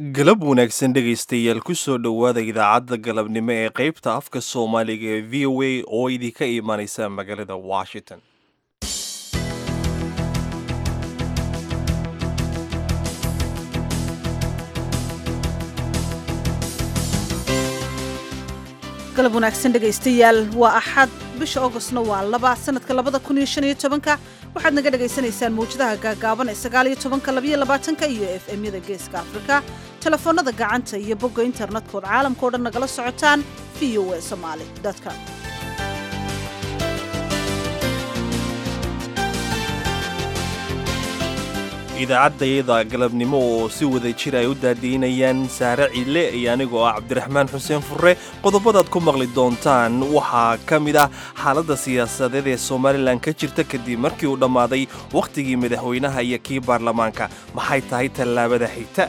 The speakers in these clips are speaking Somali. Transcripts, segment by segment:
galab wanaagsan dhegaystayaal kusoo dhowaada idaacadda galabnimo ee qaybta afka soomaaliga ee v o a oo idinka imanaysa magaalada washington galab wanaagsan dhegaystayaal waa axad bisha augostna waa laba sanadka labada kun iyo shan iyo tobanka waxaad naga dhagaysanaysaan mawjadaha gaagaaban ee sagaal iyo tobanka labayo labaatanka iyo f m-yada geeska afrika telefoonnada gacanta iyo bogga internetkooda caalamka o dhan nagala socotaan v o a somaali com idaacadayada galabnimo oo si wada jir ay u daadiinayaan saare cille iyo anigoo ah cabdiraxmaan xuseen furre qodobadaad ku maqli doontaan waxaa ka mid ah xaaladda siyaasadeed ee somalilan ka jirta kadib markii uu dhammaaday wakhtigii madaxweynaha iyo kii baarlamaanka maxay tahay tallaabada xigta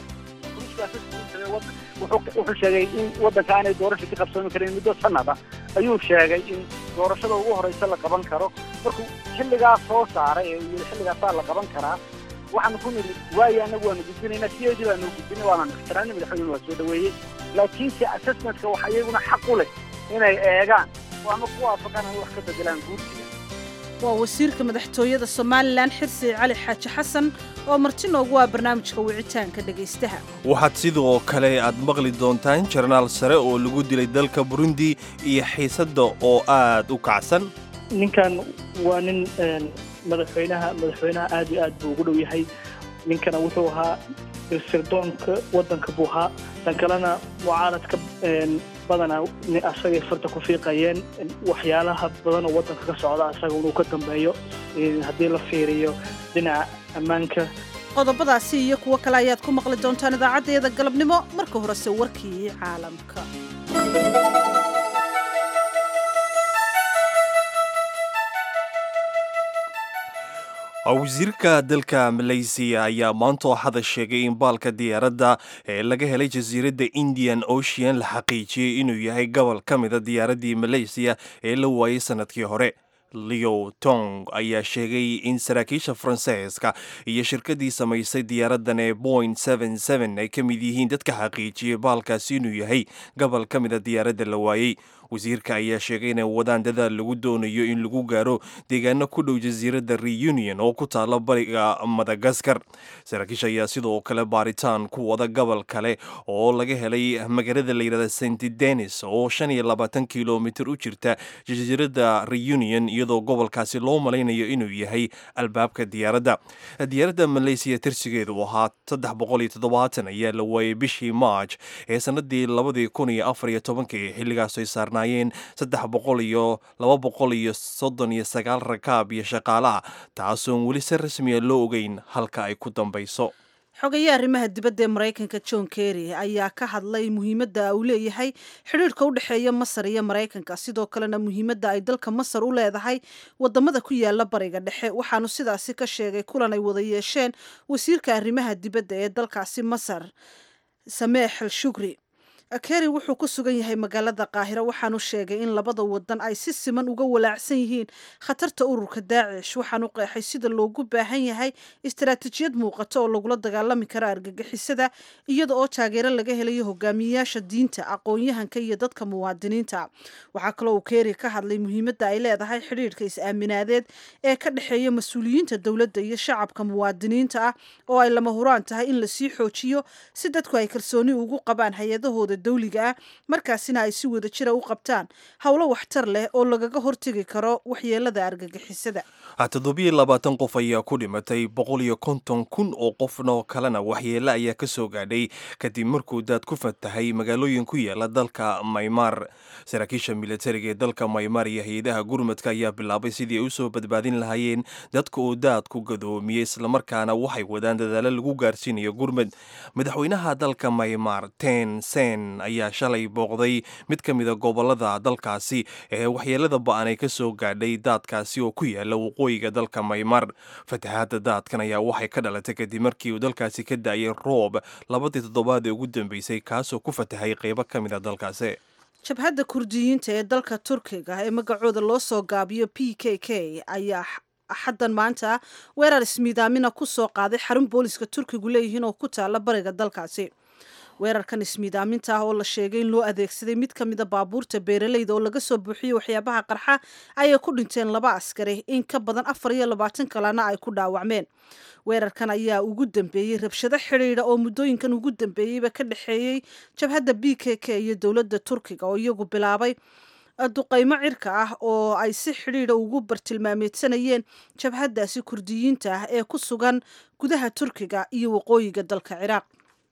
wuxuu sheegay in waddanka aanay doorasha ka qabsoomi karin muddo sanada ayuu sheegay in doorashada ugu horraysa la qaban karo markuu xilligaa soo saaray ee yii xilligaasaa la qaban karaa waxaanu ku nidhi waayo annagu waanu gudbinaynaa sideedii baanu gudbinay waananu ixtiraamnay madaxweynuhu waa soo dhaweeyey laakiinse assessmentka waxa iyaguna xaq u leh inay eegaan oo ama ku waafaqaan ay wax ka bedelaan guursiga waa wasiirka madaxtooyada somalilan xirsi cali xaaji xasan oo marti noogu ah barnaamijka wicitaanka dhegaystaha waxaad sidoo kale aad maqli doontaan jarnaal sare oo lagu dilay dalka burundi iyo xiisadda oo aad u kacsan ninkan waa nin madaxweynaha madaxweynaha aad iyo aad buu ugu dhow yahay ninkana wuxuu ahaa sirdoonka waddanka buu ahaa tan kalena mucaaradka badanaa asagay farta ku fiiqayeen waxyaalaha badan oo waddanka ka socda asaga inuu ka dambeeyo haddii la fiiriyo dhinaca ammaanka qodobadaasi iyo kuwo kale ayaad ku maqli doontaan idaacaddayada galabnimo marka horese warkii caalamka wasiirka dalka malaysiya ayaa maanta waxada sheegay in baalka diyaaradda ee laga helay jasiiradda indian ocean la xaqiijiyey inuu yahay gobol ka mida diyaaraddii malaysiya ee la waayey sanadkii hore leo tong ayaa sheegay in saraakiisha faransiiska iyo shirkaddii samaysay diyaaraddan ee boing ay ka mid yihiin dadka xaqiijiyey baalkaasi inuu yahay gobol ka mida diyaaradda la waayey wasiirka ayaa sheegay inay wadaan dadaal lagu doonayo in lagu gaaro deegaano ku dhow jasiiradda reunion oo ku taala bariga madagaskar saraakiisha ayaa sidoo kale baaritaan ku wada gobol kale oo laga helay magaalada layidhahda st denis oo shan iyo labaatan kilomitir u jirta jasiiradda reunion iyadoo gobolkaasi loo malaynayo inuu yahay albaabka diyaaradda diyaaradda malaysiya tirsigeedu ahaa saddex boqol iyo toddobaatan ayaa la waayey bishii march ee sanadii labadii kun iyo afar iyo tobankii xilligaas ay saarnaayeen saddex boqol iyo laba boqol iyo soddon iyo sagaal rakaab iyo shaqaalaha taasoon weli si rasmiya loo ogeyn halka ay ku dambayso xogaye arrimaha dibadda ee maraykanka john kerry ayaa ka hadlay muhiimadda uu leeyahay xidhiirhka u dhexeeya masar iyo maraykanka sidoo kalena muhiimadda ay dalka masar u leedahay wadamada ku yaala bariga dhexe waxaanu sidaasi ka sheegay kulan ay wada yeesheen wasiirka arrimaha dibadda ee dalkaasi masar sameex al shukri kerry wuxuu ku sugan yahay magaalada qaahiro waxaanu sheegay in labada wadan ay si siman uga walaacsan yihiin khatarta ururka daacish waxaanu qeexay sida loogu baahan yahay istaraatiijiyad muuqato oo lagula dagaalami karo argagixisada iyada oo taageero laga helayo hogaamiyeyaasha diinta aqoon-yahanka iyo dadka muwaadiniinta waxaa kaloo uu kerry ka hadlay muhiimadda ay leedahay xidhiirhka is-aaminaadeed ee ka dhexeeya mas-uuliyiinta dowladda iyo shacabka muwaadiniinta ah oo ay lama huraan tahay in lasii xoojiyo si dadku ay kalsooni ugu qabaan hay-adahooda dawliga ah markaasina ay si wada jira u qabtaan howlo waxtar leh oo lagaga hortegi karo waxyeelada argagixisada toddobiyo labaatan qof ayaa ku dhimatay boqol iyo konton kun oo qofnoo kalena waxyeele ayaa ka soo gaadhay kadib markuu daad ku fatahay magaalooyin ku yaala dalka maymaar saraakiisha militariga ee dalka maymaar iyo hay-adaha gurmadka ayaa bilaabay sidii ay usoo badbaadin lahaayeen dadka uu daadku gadoomiyey islamarkaana waxay wadaan dadaalo lagu gaarsiinayo gurmad madaxweynaha dalka maymaar ten sen ayaa shalay booqday mid ka mida gobolada dalkaasi ee waxyeelada ba-an ay ka soo gaadhay daadkaasi oo ku yaala waqooyiga dalka maymar fatahaadda daadkan ayaa waxay ka dhalatay kadib markii uu dalkaasi ka da-ayay roob labadii toddobaad ee ugu dambeysay kaasoo ku fatahay qeybo ka mid a dalkaasi jabhadda kurdiyiinta ee dalka turkiga ee magacooda loo soo gaabiyo p k k ayaa axaddan maanta weerar ismiidaamina ku soo qaaday xarun booliska turkigu leeyihiin oo ku taala bariga dalkaasi weerarkan ismiidaaminta ah oo la sheegay in loo adeegsaday mid ka mida baabuurta beeraleyda oo laga soo buuxiyey waxyaabaha qarxa ayay ku dhinteen laba askari in ka badan afar iyo labaatan kalena ay ku dhaawacmeen weerarkan ayaa ugu dambeeyey rabshado xidhiidha oo muddooyinkan ugu dambeeyeyba ka dhexeeyey jabhadda b k k iyo dowladda turkiga oo iyagu bilaabay duqaymo cirka ah oo ay si xidhiidha ugu bartilmaameedsanayeen jabhaddaasi kurdiyiinta ah ee ku sugan gudaha turkiga iyo waqooyiga dalka ciraaq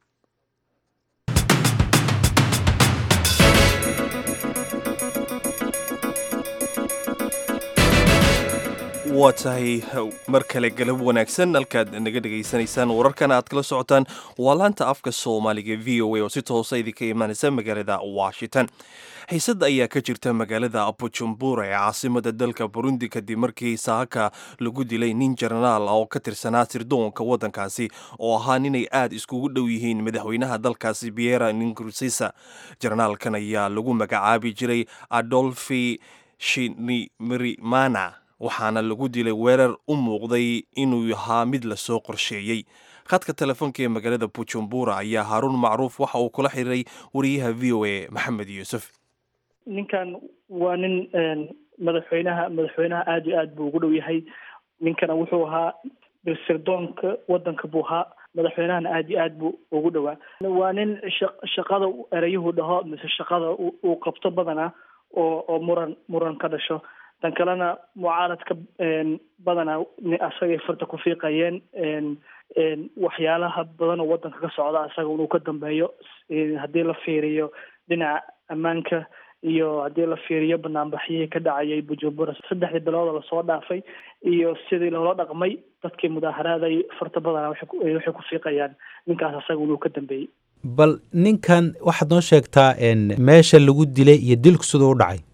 waa tahay mar kale galab wanaagsan halkaad naga dhegaysanaysaan wararkan aad kala socotaan waa laanta afka soomaaliga v o a oo si toosa idinka imaanaysa magaalada washington xiisad ayaa ka jirta magaalada bujumbura ee caasimada dalka burundi kadib markii saaka lagu dilay nin jenaraal oo ka tirsanaa sirdoonka waddankaasi oo ahaa ninay aad iskugu dhow yihiin madaxweynaha dalkaasi biera ninkursisa jenaraalkan ayaa lagu magacaabi jiray adolfi shinimirimana waxaana lagu dilay weerar u muuqday inuu ahaa mid lasoo qorsheeyey khadka telefoonka ee magaalada bujumbura ayaa haaruun macruuf waxa uu kula xiriiray wariyaha v o a maxamed yuusuf ninkan waa nin madaxweynaha madaxweynaha aada iyo aad buu ugu dhow yahay ninkana wuxuu ahaa sirdoonka waddanka buu ahaa madaxweynahana aada iyo aad buu ugu dhowaa waa nin shaqada ereyuhu dhaho mise shaqada uu qabto badanaa oo oo muran muran ka dhasho tan kalena mucaaradka badanaa asagay farta ku fiiqayeen waxyaalaha badan oo waddanka ka socda asaga inuu ka dambeeyo haddii la fiiriyo dhinaca ammaanka iyo haddii la fiiriyo banaanbaxyihii ka dhacayay bujumbura saddexdii bilood oo lasoo dhaafay iyo sidii loola dhaqmay dadkii mudaaharaadayay farta badanaa waxay ku fiiqayaan ninkaas asaga inuu ka dambeeyey bal ninkan waxaad noo sheegtaa meesha lagu dilay iyo dilku siduu u dhacay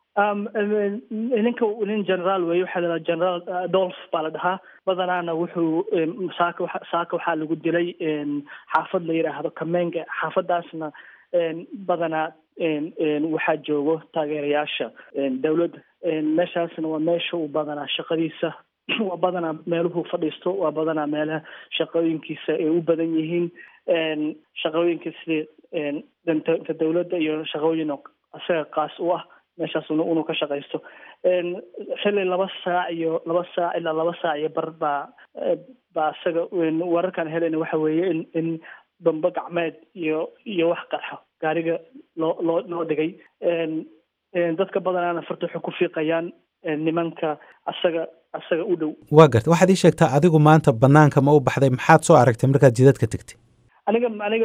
ninka nin generaal weeye waxaa la generaal adolf baa la dhahaa badanaana wuxuu saaka saaka waxaa lagu dilay xaafad la yidhaahdo kamenga xaafadaasna badanaa waxaa joogo taageerayaasha dowladda meeshaasna waa meesha uu badanaa shaqadiisa waa badanaa meeluhu fadhiisto waa badanaa meelaha shaqooyinkiisa ay u badan yihiin shaqooyinka sida danta dowladda iyo shaqooyin isaga qaas u ah meeshaas inuu ka shaqaysto xilli laba saac iyo laba saac ilaa laba saac iyo bar baa baa isaga wararkaan helayna waxa weeye in in bambe gacmeed iyo iyo wax qarxo gaariga loo loo loo dhigay dadka badanaana farta waxay ku fiiqayaan nimanka asaga asaga u dhow waa garta waxaad ii sheegtaa adigu maanta banaanka ma u baxday maxaad soo aragtay markaad jidadka tegtay aniga aniga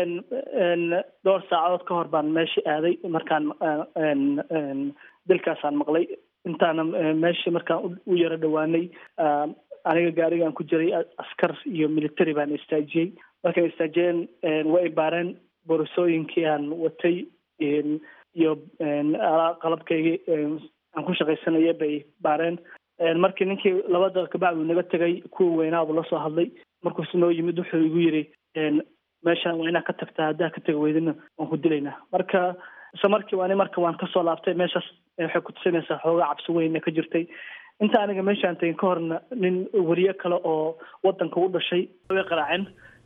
dhowr saacadood ka hor baan meeshii aaday markaan dilkaasaan maqlay intaana meeshii markaan u yaro dhowaanay aniga gaarigaan ku jiray askar iyo military baan istaajiyey markay istaajiyeen way baareen borosooyinkii aan watay iyo qalabkaygii aan ku shaqaysanaya bay baareen markii ninkii laba daqiiqa bacdu naga tegay kuwa weynaabu la soo hadlay markuusu noo yimid wuxuu igu yidhi meeshaan waa inaa ka tagtaa haddaa ka tegi weydina waan ku dilaynaa marka isla markii waani marka waan kasoo laabtay meeshaas waxay ku tusinaysaa xoogaa cabsi weyna ka jirtay inta aniga meeshaan tegin ka horna nin weriye kale oo wadanka u dhashay way qaraaceen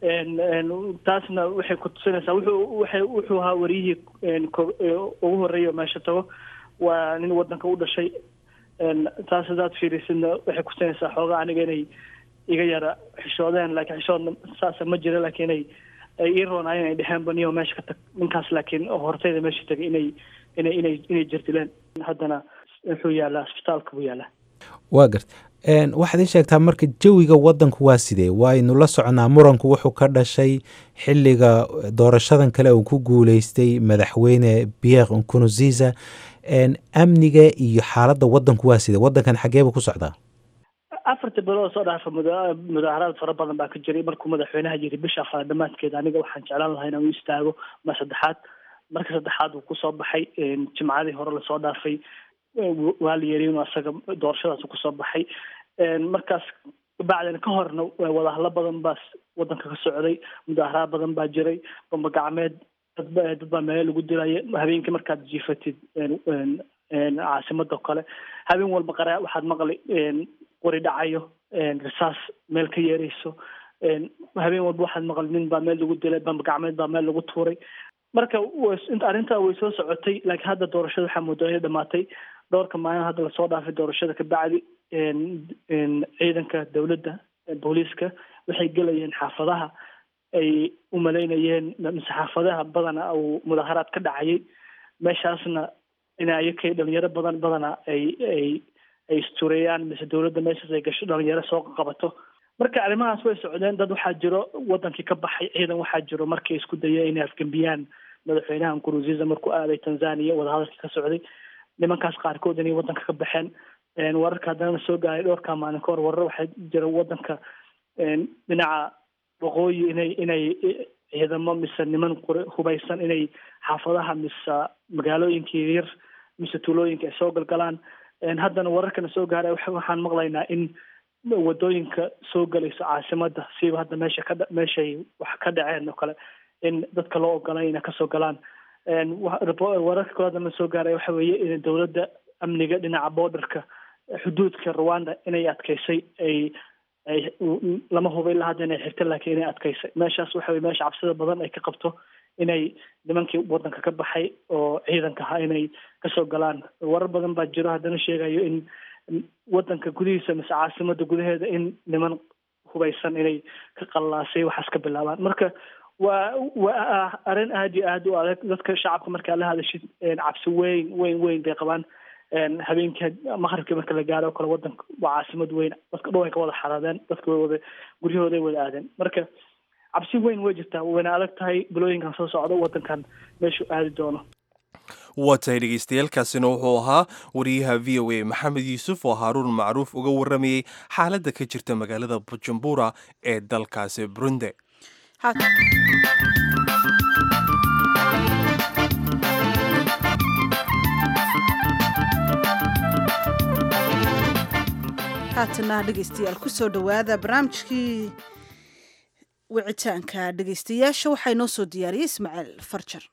taasna waxay ku tusinaysaa wuxuu waxay wuxuu ahaa wariyihii ugu horreeya meesha tago waa nin wadanka u dhashay taas hadaad fiirisidna waxay kutusinaysaa xoogaa aniga inay iga yara xishoodeen laakiin xishoodna saasa ma jira laakiin inay ay ii roonaayeen ay dheheen baniyo meesha ka tag ninkaas laakiin hortayda meesha tagay inay inay inay inay jirdileen haddana wuxuu yaalaa isbitaalka buu yaalaa waa garta waxaad ii sheegtaa marka jawiga wadanku waa sidee waaynu la soconaa muranku wuxuu ka dhashay xiliga doorashadan kale uu ku guuleystay madaxweyne pierre nkurunziza amniga iyo xaaladda wadanku waa sidee wadankan xageebuu ku socdaa afarta bilood soo dhaafa mudaaharaad fara badan baa ka jiray markuu madaxweynaha yiri bisha afraad dhamaadkeeda aniga waxaan jeclaan lahaa inaan u istaago ma saddexaad marka saddexaad uu kusoo baxay jimcadii hore lasoo dhaafay waa la yeri inuu asaga doorashadaas kusoo baxay markaas bacdina ka horna wadahalo badan baa wadanka ka socday mudaaharaad badan baa jiray bamba gacmeed dad dad baa meelo lagu dilaya habeenkii markaad jiifatid caasimada kale habeen walba qara waxaad maqli qori dhacayo risaas meel ka yeerayso habeen walba waxaad maqal nin baa meel lagu dilay bamba gacmeed baa meel lagu tuuray marka inta arrintaa way soo socotay laakiin hadda doorashada waxaa moodaa inay dhamaatay dhowrka maalin hadda lasoo dhaafay doorashada ka bacdi ciidanka dowladda booliiska waxay gelayeen xaafadaha ay u malaynayeen mise xaafadaha badana uu mudaharaad ka dhacayay meeshaasna ina ayakay dhalinyaro badan badana ay ay ay istureeyaan mise dowladda meeshaas ay gasho dhalinyaro soo qabato marka arrimahaas way socdeen dad waxaa jiro wadankii ka baxay ciidan waxaa jiro markay isku dayeen inay afgembiyaan madaxweynaha nkurunziza markuu aaday tanzania wadahadalkii ka socday nimankaas qaarkood inay wadanka ka baxeen wararka haddana soo gaaray dhowrkaa maalin ka hor warar waxaa jira wadanka dhinaca waqooyi inay inay ciidamo mise niman hubaysan inay xaafadaha mise magaalooyinka yaryar mise tuulooyinka ay soo galgalaan haddana wararkana soo gaaray waxaan maqlaynaa in wadooyinka soo galayso caasimada siiba hadda meesha ka meeshay wax ka dhaceen oo kale in dadka loo ogolay inay kasoo galaan wararka kale haddana soo gaaray waxa weeye in dowladda amniga dhinaca borderka xuduudka rwanda inay adkeysay ay ay lama huba ilaa hadda inay xirta laakiin inay adkeysay meeshaas waxa weye meesha cabsida badan ay ka qabto inay nimankii wadanka ka baxay oo ciidanka ahaa inay kasoo galaan warar badan baa jiro haddana sheegayo in wadanka gudihiisa mise caasimada gudaheeda in niman hubaysan inay ka qallaasay waxaas ka bilaabaan marka waa waa arrin aada iyo aada u adag dadka shacabka markaa la hadashid cabsi weyn weyn weyn bay qabaan habeenkii maqribkii marka la gaaro o kale wadanka waa caasimad weyn dadka dhow ay ka wada xaraadeen dadka way wada guryahooday wada aadeen marka cabsi weyn way jirtaa wayna adag tahay bilooyinkan soo socdo wadankan meeshuu aadi doono waa tahay dhegeystayaaalkaasina wuxuu ahaa wariyaha v o a maxamed yuusuf oo haaruun macruuf uga waramayey xaaladda ka jirta magaalada bujumbura ee dalkaasi burundi haatana dhegeystayaal kusoo dhowaada barnaamijkii wicitaanka dhegeystayaasha waxaa inoo soo diyaariyey ismaaciil farjar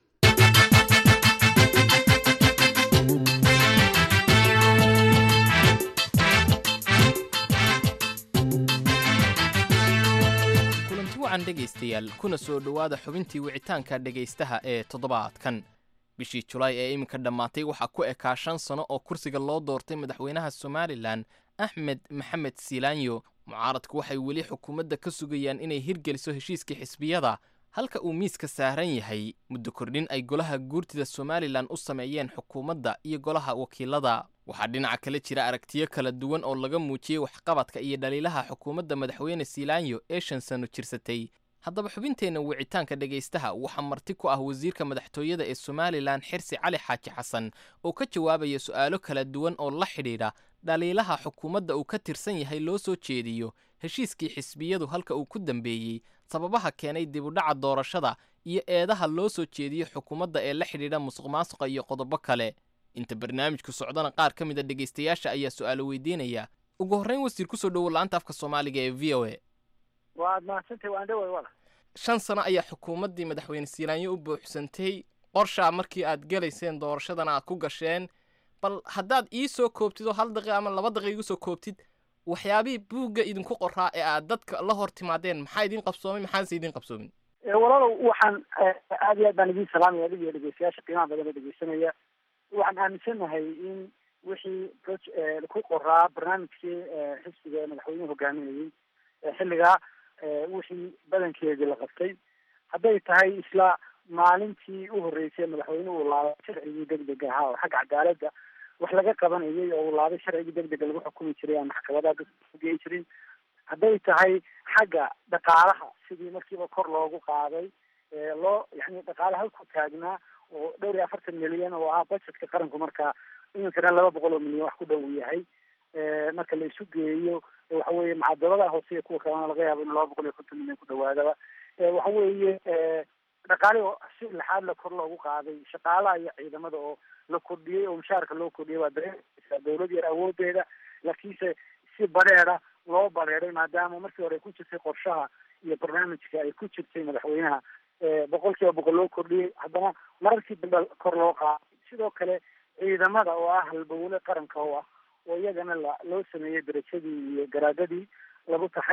kulanti wacan dhegaystayaal kuna soo dhowaada xubintii wicitaanka dhegaystaha ee toddobaadkan bishii julaay ee iminka dhammaatay waxaa ku ekaa shan sano oo kursiga loo doortay madaxweynaha somalilan axmed maxamed siilaanyo mucaaradku waxay weli xukuumadda ka sugayaan inay hirgeliso heshiiskii xisbiyada halka uu miiska saaran yahay muddo kordhin ay golaha guurtida somalilan u sameeyeen xukuumadda iyo golaha wakiilada waxaa dhinaca kale jira aragtiyo kala duwan oo laga muujiyey waxqabadka iyo dhaliilaha xukuumadda madaxweyne siilaanyo ee shan sano jirsatay haddaba xubinteenna wicitaanka dhegaystaha waxaa marti ku ah wasiirka madaxtooyada ee somalilan xirsi cali xaaji xasan oo ka jawaabaya su'aalo kala duwan oo la xidhiidha dhaliilaha xukuumadda uu ka tirsan yahay loo soo jeediyo heshiiskii xisbiyadu halka uu ku dambeeyey sababaha keenay dibudhaca doorashada iyo eedaha loo soo jeediyo xukuumadda ee la xidhiidha musuq maasuqa iyo qodobo kale inta barnaamijku socdana qaar ka mid a dhegaystayaasha ayaa su'aalo weydiinaya ugu horrayn wasiir kusoo dhowo la'aanta afka soomaaliga ee v o a waad mahadsantahay waan dhaway wala shan sano ayaa xukuumaddii madaxweyne siilaanyo u buuxsantay qorshaa markii aad gelayseen doorashadana aad ku gasheen bal haddaad ii soo koobtid oo hal daqiiqa ama laba daqiiqa igu soo koobtid waxyaabihii buugga idinku qoraa ee aad dadka la hor timaadeen maxaa idin qabsoomay maxaanse idin qabsoomin walaalow waxaan aad iyo aad baan idin salaamaya adig iyo dhegeystayaasha qiimaha badan oo dhegeysanaya waxaan aaminsanahay in wixii ku qoraa barnaamijkii xisbiga ee madaxweynuhu hogaaminayey xilligaa wixii badankeedii la qabtay hadday tahay isla maalintii u horreysay madaxweynuhu uu laabay sharcigii degdega ahaa oo xagga cadaaladda wax laga qabanayay oo uu laabay sharcigii degdega lagu xukumi jiray aan maxkamadaha dadka ugeyi jirin hadday tahay xagga dhaqaalaha sidii markiiba kor loogu qaaday loo yani dhaqaale halku taagnaa oo dhowr iyo afartan milyan oo ah budgetka qaranku markaa iminkana laba boqol oo milyan wax ku dhow yahay marka la isu geeyo waxa weeye macadaladaha hoose iyo kuwa kalena laga yaabo in laba boqol iyo konton milyan ku dhawaadaba waxa weeye dhaqaale oo si laxaad la kor loogu qaaday shaqaalaha iyo ciidamada oo la kordhiyey oo mushaarka loo kordhiyey waa dareemaysaa dawlad yar awoodeeda laakiinse si bareeda loo bareeday maadaama markii hore ay ku jirtay qorshaha iyo barnaamijka ay ku jirtay madaxweynaha boqol kiiba boqol loo kordhiyey haddana mararkii dambe kor loo qaaday sidoo kale ciidamada oo ah halbowle qaranka oo ah oo iyagana la loo sameeyey darajadii iyo garaadadii lagu taxay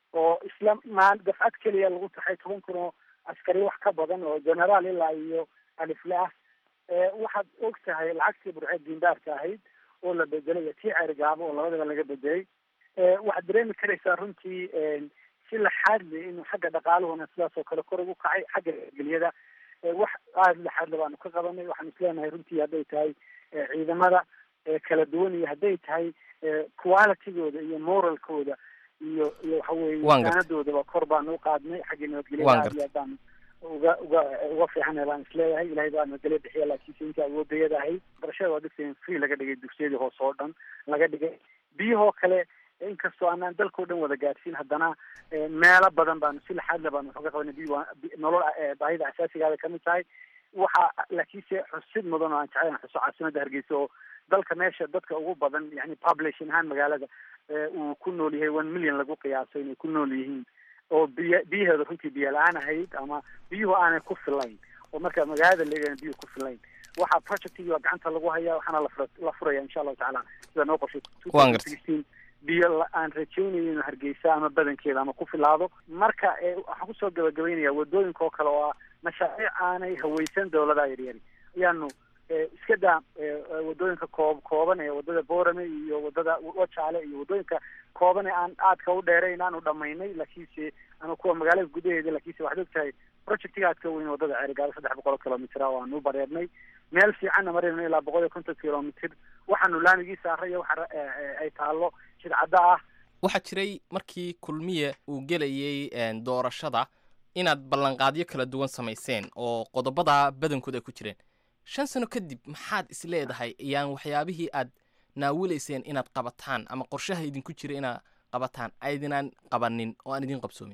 oo isla maan dafcad keliya lagu taxay toban kun oo askari wax ka badan oo generaal ilaa iyo alifle ah waxaad og tahay lacagtii burceed diindaarka ahayd oo la bedelay iyo tii ceerigaabo oo labadaba laga bedelay waxaad dareemi karaysaa runtii si laxaadle inuu xagga dhaqaaluhuna sidaas oo kale kor ugu kacay xagga geliyada wax aada laxaadle baanu ka qabanay waxaanu isleenahay runtii hadday tahay ciidamada kala duwan iyo hadday tahay qualitygooda iyo moralkooda iyo iyo waxa weeye saanadoodaba kor baanu uqaadnay xagga nabadgelyada aad iyo aad baanu uga uga uga fiicana baan isleeyahay ilahay baa nabadgelya bixiya laakiinse inta awoodayada ahayd barashada waa dugsigan free laga dhigay dugsiyadii hoose oo dhan laga dhigay biyahoo kale inkastoo aanaan dalkao dhan wada gaadhsiin haddana meelo badan baanu si laxaadle baanu waxuga qabanay biyo nolol baahida asaasigaada kamid tahay waxa laakiinse xusid mudan oo aan jeclayn xuso caasimada hargeysa oo dalka meesha dadka ugu badan yani population ahaan magaalada uu ku nool yahay one million lagu qiyaaso inay ku nool yihiin oo biy biyaheeda runtii biyo la-aan ahayd ama biyuhu aanay ku filayn oo marka magaalada leegan biyuhu ku filayn waxaa projectigi gacanta lagu hayaa waxaana lafura la furaya insha allahu tacaala sida noo qorshay biyo aan rajaynayo inuu hargeysa ama badankeeda ama ku filaado marka waxaan kusoo gabagabaynaya wadooyinka oo kale oo ah mashaariic aanay haweysan dawladaha yaryari ayaanu iska daa wadooyinka koob kooban ee wadada boorame iyo wadada wajaale iyo wadooyinka kooban ee aan aadka u dheerayn aanu dhamaynay laakiinse ama kuwa magaalada gudaheeda laakiinse waxaad og tahay projectiga aadka weyn wadada ceerigaado saddex boqol oo kilomitr oo aanu u bareernay meel fiicanna marayno ilaa boqol iyo konton kilomitr waxaanu laamigii saaray waxa ay taalo shidcadda ah waxaa jiray markii kulmiye uu gelayey doorashada inaad ballanqaadyo kala duwan samayseen oo qodobada badankood ay ku jireen shan sano kadib maxaad is leedahay ayaan waxyaabihii aad naawilayseen inaad qabataan ama qorshaha idinku jira inaad qabataan aydinaan qabanin oo aan idin qabsoomin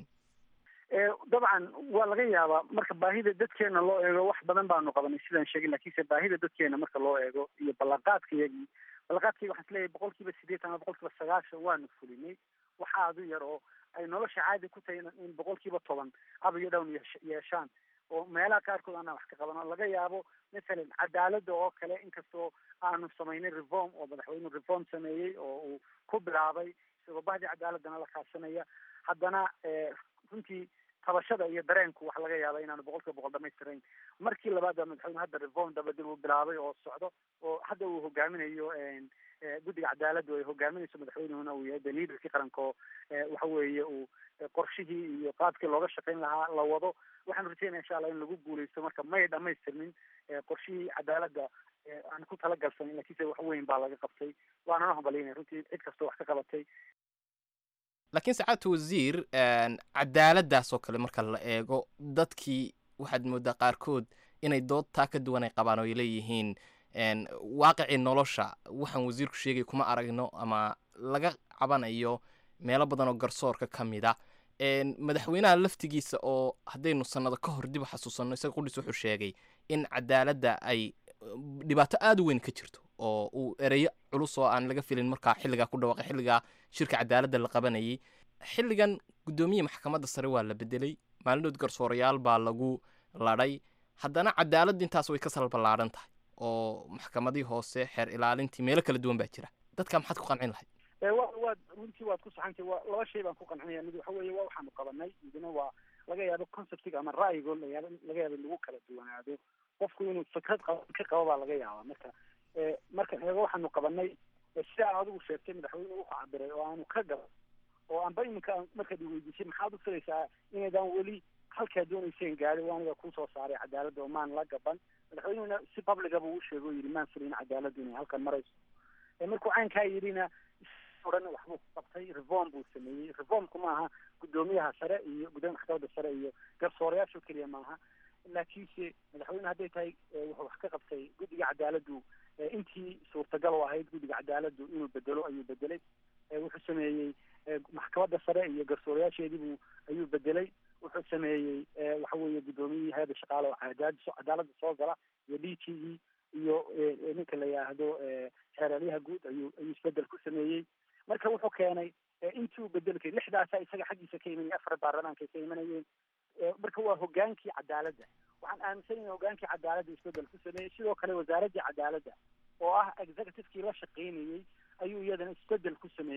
dabcan waa laga yaabaa marka baahida dadkeena loo eego wax badan baanu qabanay sidaan sheegin lakiinse baahida dadkeena marka loo eego iyo ballanqaadka iyagii ballanqaadkayga waxaan isleeyahay boqol kiiba sideetan ama boqol kiiba sagaashan waanu fulinay waxa adu yar oo ay nolosha caadi ku tahay in boqol kiiba toban aba iyo dhown yeeshaan oo meelaha qaarkood aanaan wax ka qaban oo laga yaabo masalan cadaaladda oo kale inkastoo aanu samaynay reform oo madaxweynuhu reform sameeyey oo uu ku bilaabay isagoo bahdii cadaaladana la kaashanaya haddana runtii tabashada iyo dareenku waxa laga yaaba inaanu boqol kiiba boqol dhamaystirayn markii labaad baa madaxweynuhu hadda reform dabadil uu bilaabay oo socdo oo hadda uu hogaaminayo guddiga cadaaladdu ay hogaaminayso madaxweynuhuna uu yahay daliidarkii qaranka oo waxa weeye uu qorshihii iyo qaabkii looga shaqayn lahaa la wado waxaanu rajaynaya insha allah in lagu guuleysto marka may dhamaystirmin qorshihii cadaaladda aan ku talagalsanin lakiinse wax weyn baa laga qabtay waanana hambalyaynaya runtii cid kastoo wax ka qabatay laakiin sacaadta wasiir cadaaladdaas oo kale marka la eego dadkii waxaad moodaa qaarkood inay dood taa ka duwan ay qabaan oo ay leeyihiin waaqicii nolosha waxaan wasiirku sheegay kuma aragno ama laga cabanayo meelo badan oo garsoorka ka mid a madaxweynaha laftigiisa oo haddaynu sannado ka hor dib u xasuusanno isaga qudhiis wuxuu sheegay in cadaaladda ay dhibaato aada u weyn ka jirto oo uu ereyo culus oo aan laga filin markaa xilligaa ku dhawaaqay xilligaa shirka cadaaladda la qabanayay xilligan guddoomiye maxkamadda sare waa la bedelay maalinood garsoorayaal baa lagu ladhay haddana cadaaladda intaas way ka salballaadhan tahay oo maxkamadii hoose xeer ilaalintii meelo kala duwan baa jira dadka maxaad ku qancin lahayd wa waad runtii waad ku saxantay waa laba shay baan ku qancinaya mid waxa weeye waa waxaanu qabanay midna waa laga yaabo conceptiga ama ra'yigo layaab laga yaabo in lagu kala duwanaado qofku inuu fikrad qaba ka qabo baa laga yaabaa marka markan eego waxaanu qabanay sida aan adigu sheegtay madaxweynuhu wuxuu cabiray oo aanu ka gaban oo anba iminka markaad iweydiisay maxaad u filaysaa inaydaan weli halkaa doonayseen gaari waa aniga kusoo saaray cadaaladda oo maan la gaban madaxweynuhuna si publica buu u sheegay oo yidhi maan filayn cadaaladdu inay halkan marayso markuu caynkaa yidhina odhan waxbuu ku qabtay reform buu sameeyey reformku maaha guddoomiyaha sare iyo guddoomiya maxkamadda sare iyo garsoorayaasho keliya maaha laakiinse madaxweyne hadday tahay wuxuu wax ka qabtay guddiga cadaaladdu intii suurtagal u ahayd guddiga cadaaladdu inuu bedelo ayuu bedelay wuxuu sameeyey maxkamadda sare iyo garsoorayaasheediibuu ayuu bedelay wuxuu sameeyey waxa weeye guddoomiyihii hay-adda shaqaale oo cadaad cadaaladda soo gala iyo d t e iyo ninka la yidhaahdo xeeralyaha guud ayuu ayuu isbedel ku sameeyey marka wuxuu keenay intii uu bedelkay lixdaasa isaga xaggiisa ka imanaya afar baarlamaanka ay ka imanayeen marka waa hogaankii cadaaladda waxaan aaminsanayn hogaankii cadaaladda isbedel ku sameeyey sidoo kale wasaaraddii cadaaladda oo ah executivekii la shaqaynayey ayuu iyadana isbedel ku sameeyey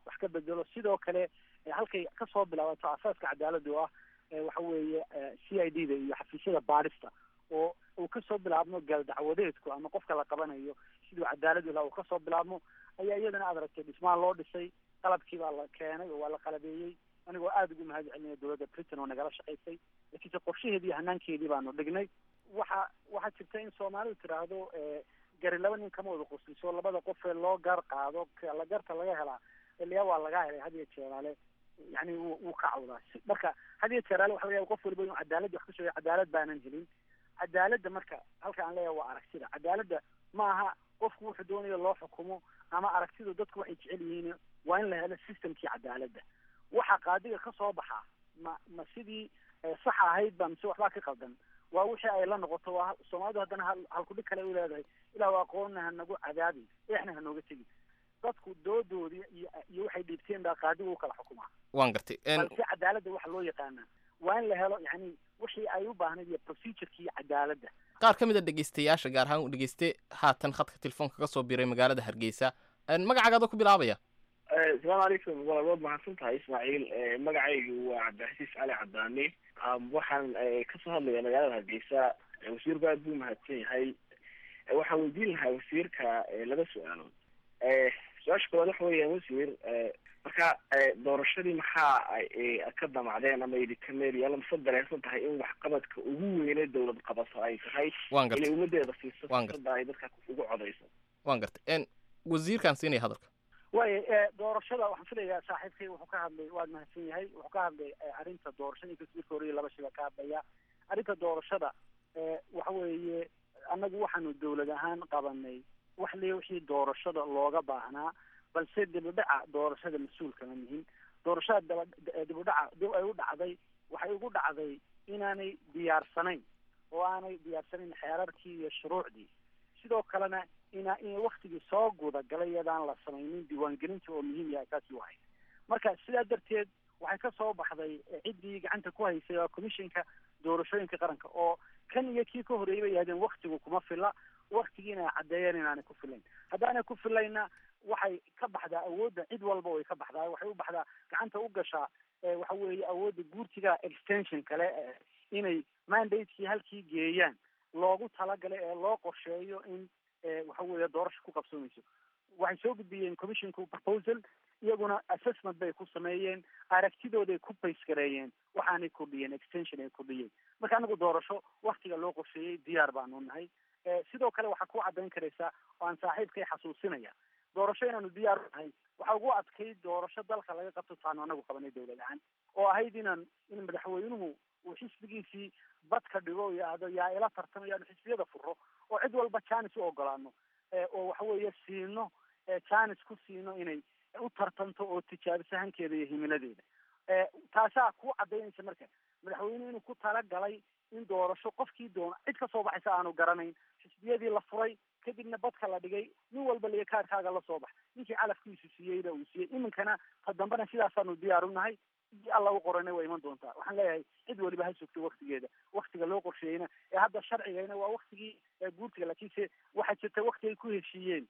wax ka bedelo sidoo kale halkay kasoo bilaabato asaaska cadaaladda oo ah waxa weeye c i d da iyo xafiisyada baadhista oo uu kasoo bilaabmo gaaldacwadeedku ama qofka la qabanayo siduu cadaalad ilaha uu kasoo bilaabmo ayaa iyadana aad aragtay dhismaan loo dhisay qalabkii baa la keenay oo waa la qalabeeyey anigoo aada ugu mahad celinaya dowladda britain oo nagala shaqaysay laakiinse qorshaheedii iyo hanaankeedii baanu dhignay waxa waxaa jirta in soomaalidu tiraahdo gari laba nin kama wada qosliso labada qofee loo gar qaado la garta laga helaa ilyaa waa laga helay had iyo jeeraale yani wuu wuu ka cawdaa marka had iyo jeeraale waxa laga yaaba qof waliba inuu cadaaladda wax ka sheego cadaalad baanan helin cadaaladda marka halka aan leeyahay waa aragtida cadaaladda ma aha qofku wuxuu doonayo loo xukumo ama aragtidu dadku waxay jecel yihiin waa in la helo systemkii cadaaladda waxa qaadiga ka soo baxaa ma ma sidii sax ahayd ba mise waxbaa ka qaldan waa wixii ay la noqoto waa soomaalidu haddana hal halkudhig kale u leedahay ilaa aqoonna hanagu cadaabi eexna hanooga tegi dadku doodoodii iyo iyo waxay dhiibteen baa qaadigu u kala xukumaa waan gartay balse cadaaladda waxa loo yaqaanaa waa in la helo yani wixii ay u baahnayd iyo procedurkii cadaaladda qaar ka mid a dhegeystayaasha gaar ahaan u dhegeyste haatan khadka telefoonka ka soo biray magaalada hargeysa magacaaga ku bilaabaya asalaamu calaykum waa waad mahadsan tahay ismaaciil magacaygu waa cabdixasiis cali cadaani waxaan kasoo hadlaya magaalada hargeysa wasiirku aad buu mahadsan yahay waxaan weydiin lahaa wasiirka laba su-aalood su-aasha koowaad waxa weeyaan wasiir marka doorashadii maxaa ka damacdeen ama idinka meelyaala mase dareensan tahay in waxqabadka ugu weyne dawlad qabato ay tahay waan gartay inay ummadeeda siiso Waan gartay. fursada ay dadka ugu codayso waan gartay wasiirkaan siinaya hadalka waayo doorashada waxaan filayaa saaxiibkay wuxuu ka hadlay waad mahadsan yahay wuxuu ka hadlay arrinta doorashada inkastoo marka hore laba shiba ka hadlaya arrinta doorashada waxa weeye annagu waxaanu dawlad ahaan qabanay wax le wixii doorashada looga baahnaa balse dibudhaca doorashada mas-uulkama nihin doorashada daba dibudhaca dib ay u dhacday waxay ugu dhacday inaanay diyaarsanayn oo aanay diyaarsanayn xeerarkii iyo shuruucdii sidoo kalena ina in waktigii soo gudagalay iyadaan la samaynin diiwaangelinta oo muhiim yahay kaasi wahay marka sidaa darteed waxay ka soo baxday ciddii gacanta ku haysay waa commissionka doorashooyinka qaranka oo kan iyo kii ka horreeyay bay yahdeen waktigu kuma fila waktigiina ay caddeeyeen inaanay ku filayn haddaanay ku filayna waxay ka baxdaa awoodda cid walba way ka baxdaa waxay u baxdaa gacanta u gashaa waxa weeye awoodda guurtiga extension kale inay mandatekii halkii geeyaan loogu talagalay ee loo qorsheeyo in waxa weeye doorasho ku qabsoomayso waxay soo gudbiyeen commissionku proposal iyaguna assessment bay ku sameeyeen aragtidooday ku baysgareeyeen waxaanay kordhiyeen extension ay kordhiyeen marka anagu doorasho waktiga loo qorsheeyey diyaar baanu nahay sidoo kale waxaa ku caddayn karaysaa oo aan saaxiibkay xasuusinaya doorasho inaanu diyaar u nahay waxaa ugu adkayd doorasho dalka laga qabto taanu anagu qabanay dawlad ahaan oo ahayd inaan in madaxweynuhu uu xisbigiisii badka dhigo o yidhaahdo yaa ila tartamaya anu xisbiyada furo oo cid walba janis u ogolaano oo waxa weeye siino janis ku siino inay u tartanto oo tijaabiso hankeeda iyo himiladeeda taasaa ku cadaynaysa marka madaxweynuhu inuu ku talagalay in doorasho qofkii doona cid ka soo baxaysa aanu garanayn xisbiyadii la furay kadibna badka la dhigay nin walba liyo kaarkaaga la soo bax ninkii calafkiisu siiyeyna uu siiyey iminkana ta dambena sidaasaanu diyaar u nahay sidii alla u qorana waa iman doontaa waxaan leeyahay cid waliba ha sugto waktigeeda waktiga loo qorsheeyeyna ee hadda sharcigayna waa waktigii guurtiga laakiinse waxaa jirta wakti ay ku heshiiyeen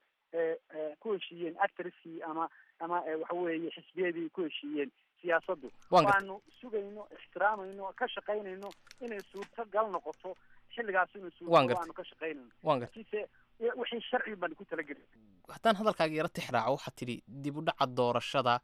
ku heshiiyeen actriskii ama ama waxa weeye xisbiyadii ku heshiiyeen siyaasaddu waanu sugayno ixtiraamayno ka shaqaynayno inay suurtagal noqoto xilligaas inuu suurtagal aanu ka shaqaynayno laakiinse wixii sharci baan ku talagelin haddaan hadalkaaga yaro tixraaco waxaad tidhi dib u dhaca doorashada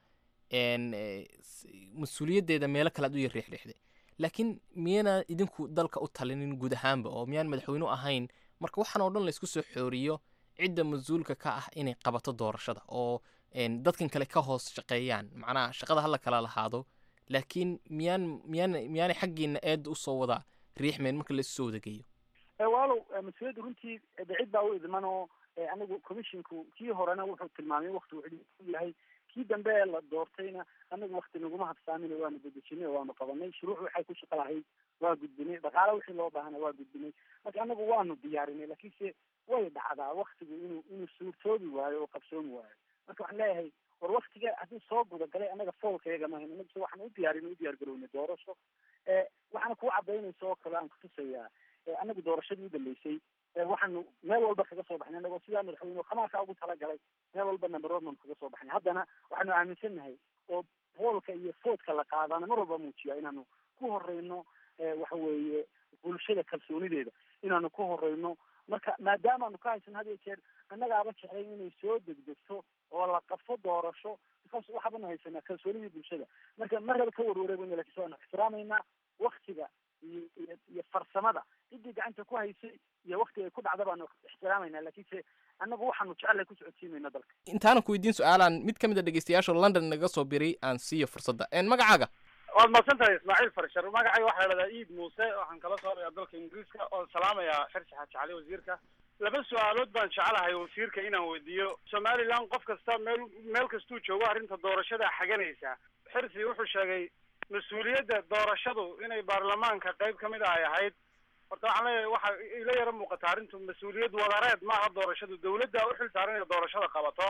mas-uuliyaddeeda meelo kale aad u yar riixriixday laakiin miyana idinku dalka u talinin guud ahaanba oo miyaan madaxweynu ahayn marka waxaan oo dhan la isku soo xooriyo cidda mas-uulka ka ah inay qabato doorashada oo dadkan kale ka hoos shaqeeyaan macnaha shaqada hala kala lahaado laakiin miyaan miyaan miyaanay xaggiina eedda usoo wada riixmeen marka la isu soo wadageeyo walow mas-uuliyadda runtii de cid baa u idman oo anigu commissionku kii horena wuxuu tilmaamay wakti wuxuu u yahay kii dambe ee la doortayna anagu wakti naguma habsaamin waanu dedejinay oo waanu qabanay shuruuc waxay ku shaqo lahayd waa gudbinay dhaqaale wixii loo baahana waa gudbinay marka anagu waanu diyaarinay laakiinse way dhacdaa waktigu inuu inuu suurtoobi waayo oo qabsoomi waayo marka waxaan leeyahay war waktiga haddii soo gudagalay anaga foolkayaga mahayn anaguse waxaan u diyaarinay u diyaar garownay doorasho waxaana kuu cadaynaysa oo kale aan kutusayaa anagu doorashadii u dambeysay waxaanu meel walba kaga soo baxnay anagoo sidaa madaxweyne khamaarka ugu talagalay meel walba number one baanu kaga soo baxnay haddana waxaanu aaminsannahay oo boolka iyo foodka la qaadana mar walba muujiya inaanu ku horeyno waxa weeye bulshada kalsoonideeda inaanu ku horeyno marka maadaamaanu ka haysan had iyo jeer annagaaba jeclayn inay soo degdegto oo la qabto doorasho because waxaabanu haysanaa kalsoonidii bulshada marka marraba ka warwareegayna lakiin waanu ixtiraamaynaa waktiga iyo iyo iyo farsamada ciddii gacanta ku haysay iyo waktiga ay ku dhacda baanu ixtiraamaynaa lakiinse annagu waxaanu jecelahay ku socodsiimayna dalka intaanan ku weydiin su-aalaan mid ka mid a dhegeystayaasha london naga soo biray aan siiyo fursadda magacaaga waad mahadsan tahay ismaaciil farshar magacay waxaa la dhahdaa iid muuse waxaan kala soorayaa dalka ingiriiska oon salaamayaa xirsi xaaji cali wasiirka laba su-aalood baan jecelahay wasiirka inaan weydiiyo somaliland qof kasta meel meel kastuu joogo arrinta doorashada xaganaysa xirsi wuxuu sheegay mas-uuliyadda doorashadu inay baarlamaanka qayb ka mid a ay ahayd horta waxaan leeyahay waxa ila yaro muuqata arrintu mas-uuliyad wadareed maaha doorashadu dawladda u xil saaran inay doorashada qabato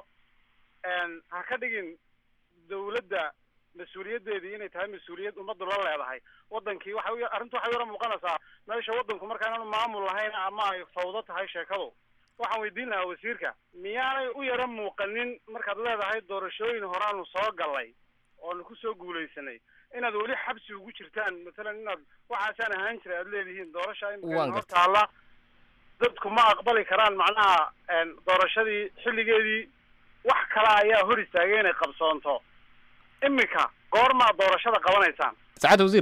ha ka dhigin dawladda mas-uuliyaddeedii inay tahay mas-uuliyad ummaddu la leedahay wadankii waxa u arrintu waxay yaro muuqanaysaa meesha waddanku marka inaanu maamul lahayn ama ay fawdo tahay sheekadu waxaan weydiin lahaa wasiirka miyaanay u yaro muuqanin markaad leedahay doorashooyin horaanu soo galay oonu kusoo guulaysanay inaad weli xabsi ugu jirtaan masalan inaad waxaasaan ahaan jiray aad leedihiin doorasha imika hor taalla dadku ma aqbali karaan macnaha doorashadii xilligeedii wax kale ayaa hor istaagay inay qabsoonto imika goormaad doorashada qabanaysaan saacadda wasiir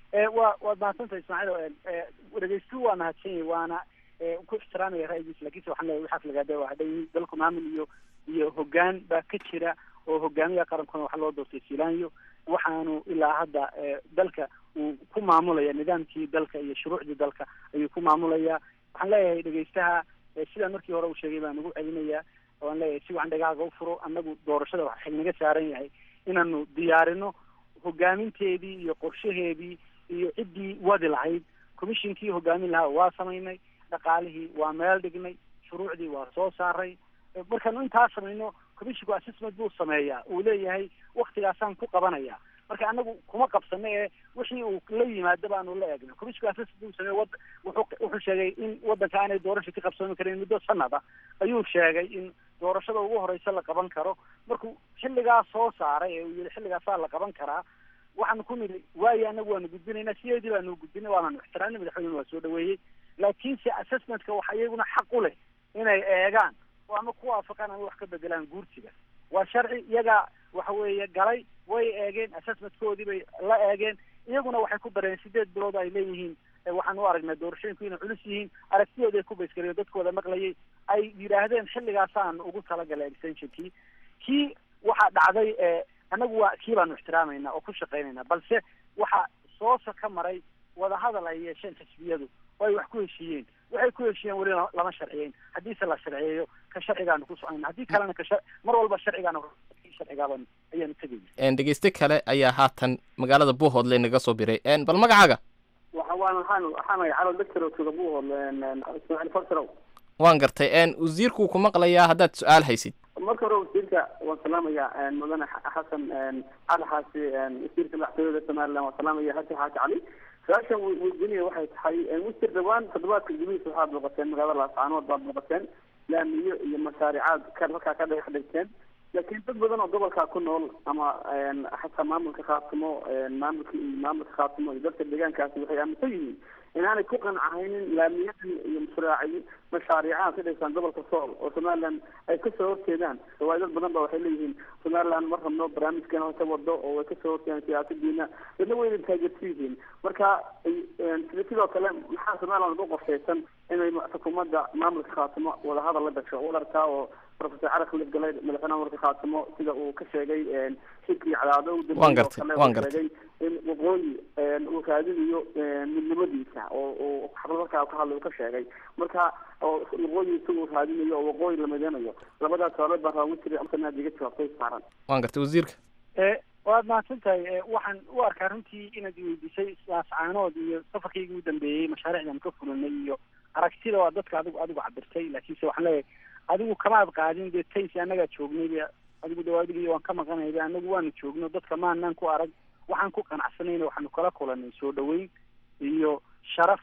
wa waad mahadsantahay ismaaciil dhegeystu waa mahadsan yahi waana ku ixtiraamaya ra'yigiisa lakiinse waxaan leeyahay waxaas lagaada waa hadhay dalku maamul iyo iyo hoggaan baa ka jira oo hogaamiya qarankuna waxa loo doortay silaanyo waxaanu ilaa hadda dalka uu ku maamulaya nidaamkii dalka iyo shuruucdii dalka ayuu ku maamulaya waxaan leeyahay dhegeystaha sidaan markii hore uu sheegay baan ugu celinayaa waan leeyahay si wacan dhagaaga u furo annagu doorashada waxa xilnaga saaran yahay inaanu diyaarino hogaaminteedii iyo qorshaheedii iyo ciddii wadi lahayd commissionkii hogaamin lahaa waa samaynay dhaqaalihii waa meel dhignay shuruucdii waa soo saaray markaanu intaa samayno commissionku assessment buu sameeyaa uu leeyahay waktigaasaan ku qabanaya marka anagu kuma qabsano ee wixii uu la yimaado baanu la eegna commissionku assessment buu sameeye wad wuxuu wuxuu sheegay in waddanka aanay doorasha ka qabsoomi karin muddo sanada ayuu sheegay in doorashada ugu horeysa la qaban karo markuu xilligaa soo saaray ee uu yihi xilligaasaa la qaban karaa waxaanu ku nidhi waayo anagu waanu gudbinaynaa sideedii baanu gudbinay waananu ixtiraamnay madaxweynena waa soo dhaweeyey laakiinse assessmentka waxa iyaguna xaq u leh inay eegaan oo ama ku waafaqaan ama wax ka bedelaan guursiga waa sharci iyagaa waxa weeye galay way eegeen assessmentkoodii bay la eegeen iyaguna waxay ku dareen sideed bilood ay leeyihiin waxaan u aragnay doorashooyinku inay culus yihiin aragtidooda ay ku baysgareen dadkooda maqlayay ay yidhaahdeen xilligaasaan ugu talagalay extensionkii kii waxaa dhacday annagu waa kii baanu ixtiraamayna oo ku shaqaynayna balse waxaa soosa ka maray wadahadal ay yeesheen xisbiyadu oo ay wax ku heshiiyeen waxay ku heshiiyeen weli lama sharciyeyn haddiise la sharciyeeyo ka sharcigaanu ku socayna haddii kalena ka mar walba sharcigaanu sharcigaaban ayaanu tegayna dhegeyste kale ayaa haatan magaalada buuhoodle naga soo biray bal magacaaga waxa waan waxaan waxaan calo doctor tuga buuhoodle ismaaciil farsarow waan gartay wasiirku ku maqlayaa haddaad su-aal haysid marka hore wasiirka waan salaamayaa mudane xasan cali xaasi wasiirka madaxtooyada somaliland waan salaamaya xasan xaaji cali su-aashan weydiinaya waxay tahay wasiir dhawaan toddobaadka gudihiisa waxaad booqateen magaalada laascaanood baad booqateen laamiyo iyo mashaaricaad ka halkaa ka dhagax dhigteen laakiin dad badan oo gobolkaa ku nool ama xataa maamulka khaatimo maamulka maamulka khaatimo iyo dadka deegaankaasi waxay aaminsan yihiin inaanay ku qancahaynin laamiyadan iyo mashraaci mashaariicaha ka dhigtaan gobolka sool oo somaliland ay kasoo horjeedaan waayo dad badan ba waxay leeyihiin somaliland ma rabno barnaamijkan hose wado oo way kasoo horjeedaan siyaasadiina dadna wayna taageersan yihiin marka sida sidoo kale maxaa somaliland ugu qorshaysan inay xukuumadda maamulka khaatimo wadahadal la gasho u arkaa oo professor cali khalid galay madaxweynaha maamulka khaatimo sida uu ka sheegay xilkii cadaado u waan gartay waan gartay in waqooyi uu raadinayo midnimadiisa oo uu xabalmarkaa ka hadlay uu ka sheegay marka oo waqooyi isagu raadinayo oo waqooyi la mideynayo labadaas suaalood baa raagu jiray amsanaad iga jawaabtay saaran waan gartay wasiirka waad mahadsan tahay waxaan u arkaa runtii inaad weydiisay saascaanood iyo safarkaygii u dambeeyey mashaariicdan ka fulinay iyo aragtida waa dadka adigu adigu cabirtay laakiinse waxaan leeyahay adigu kamaad qaadin dee taysi annagaa joognay adigu dawaadigiy waan ka maqanayba anagu waanu joogno dadka maanaan ku arag waxaan ku qanacsanayna waxaanu kala kulanay soo dhaweyn iyo sharaf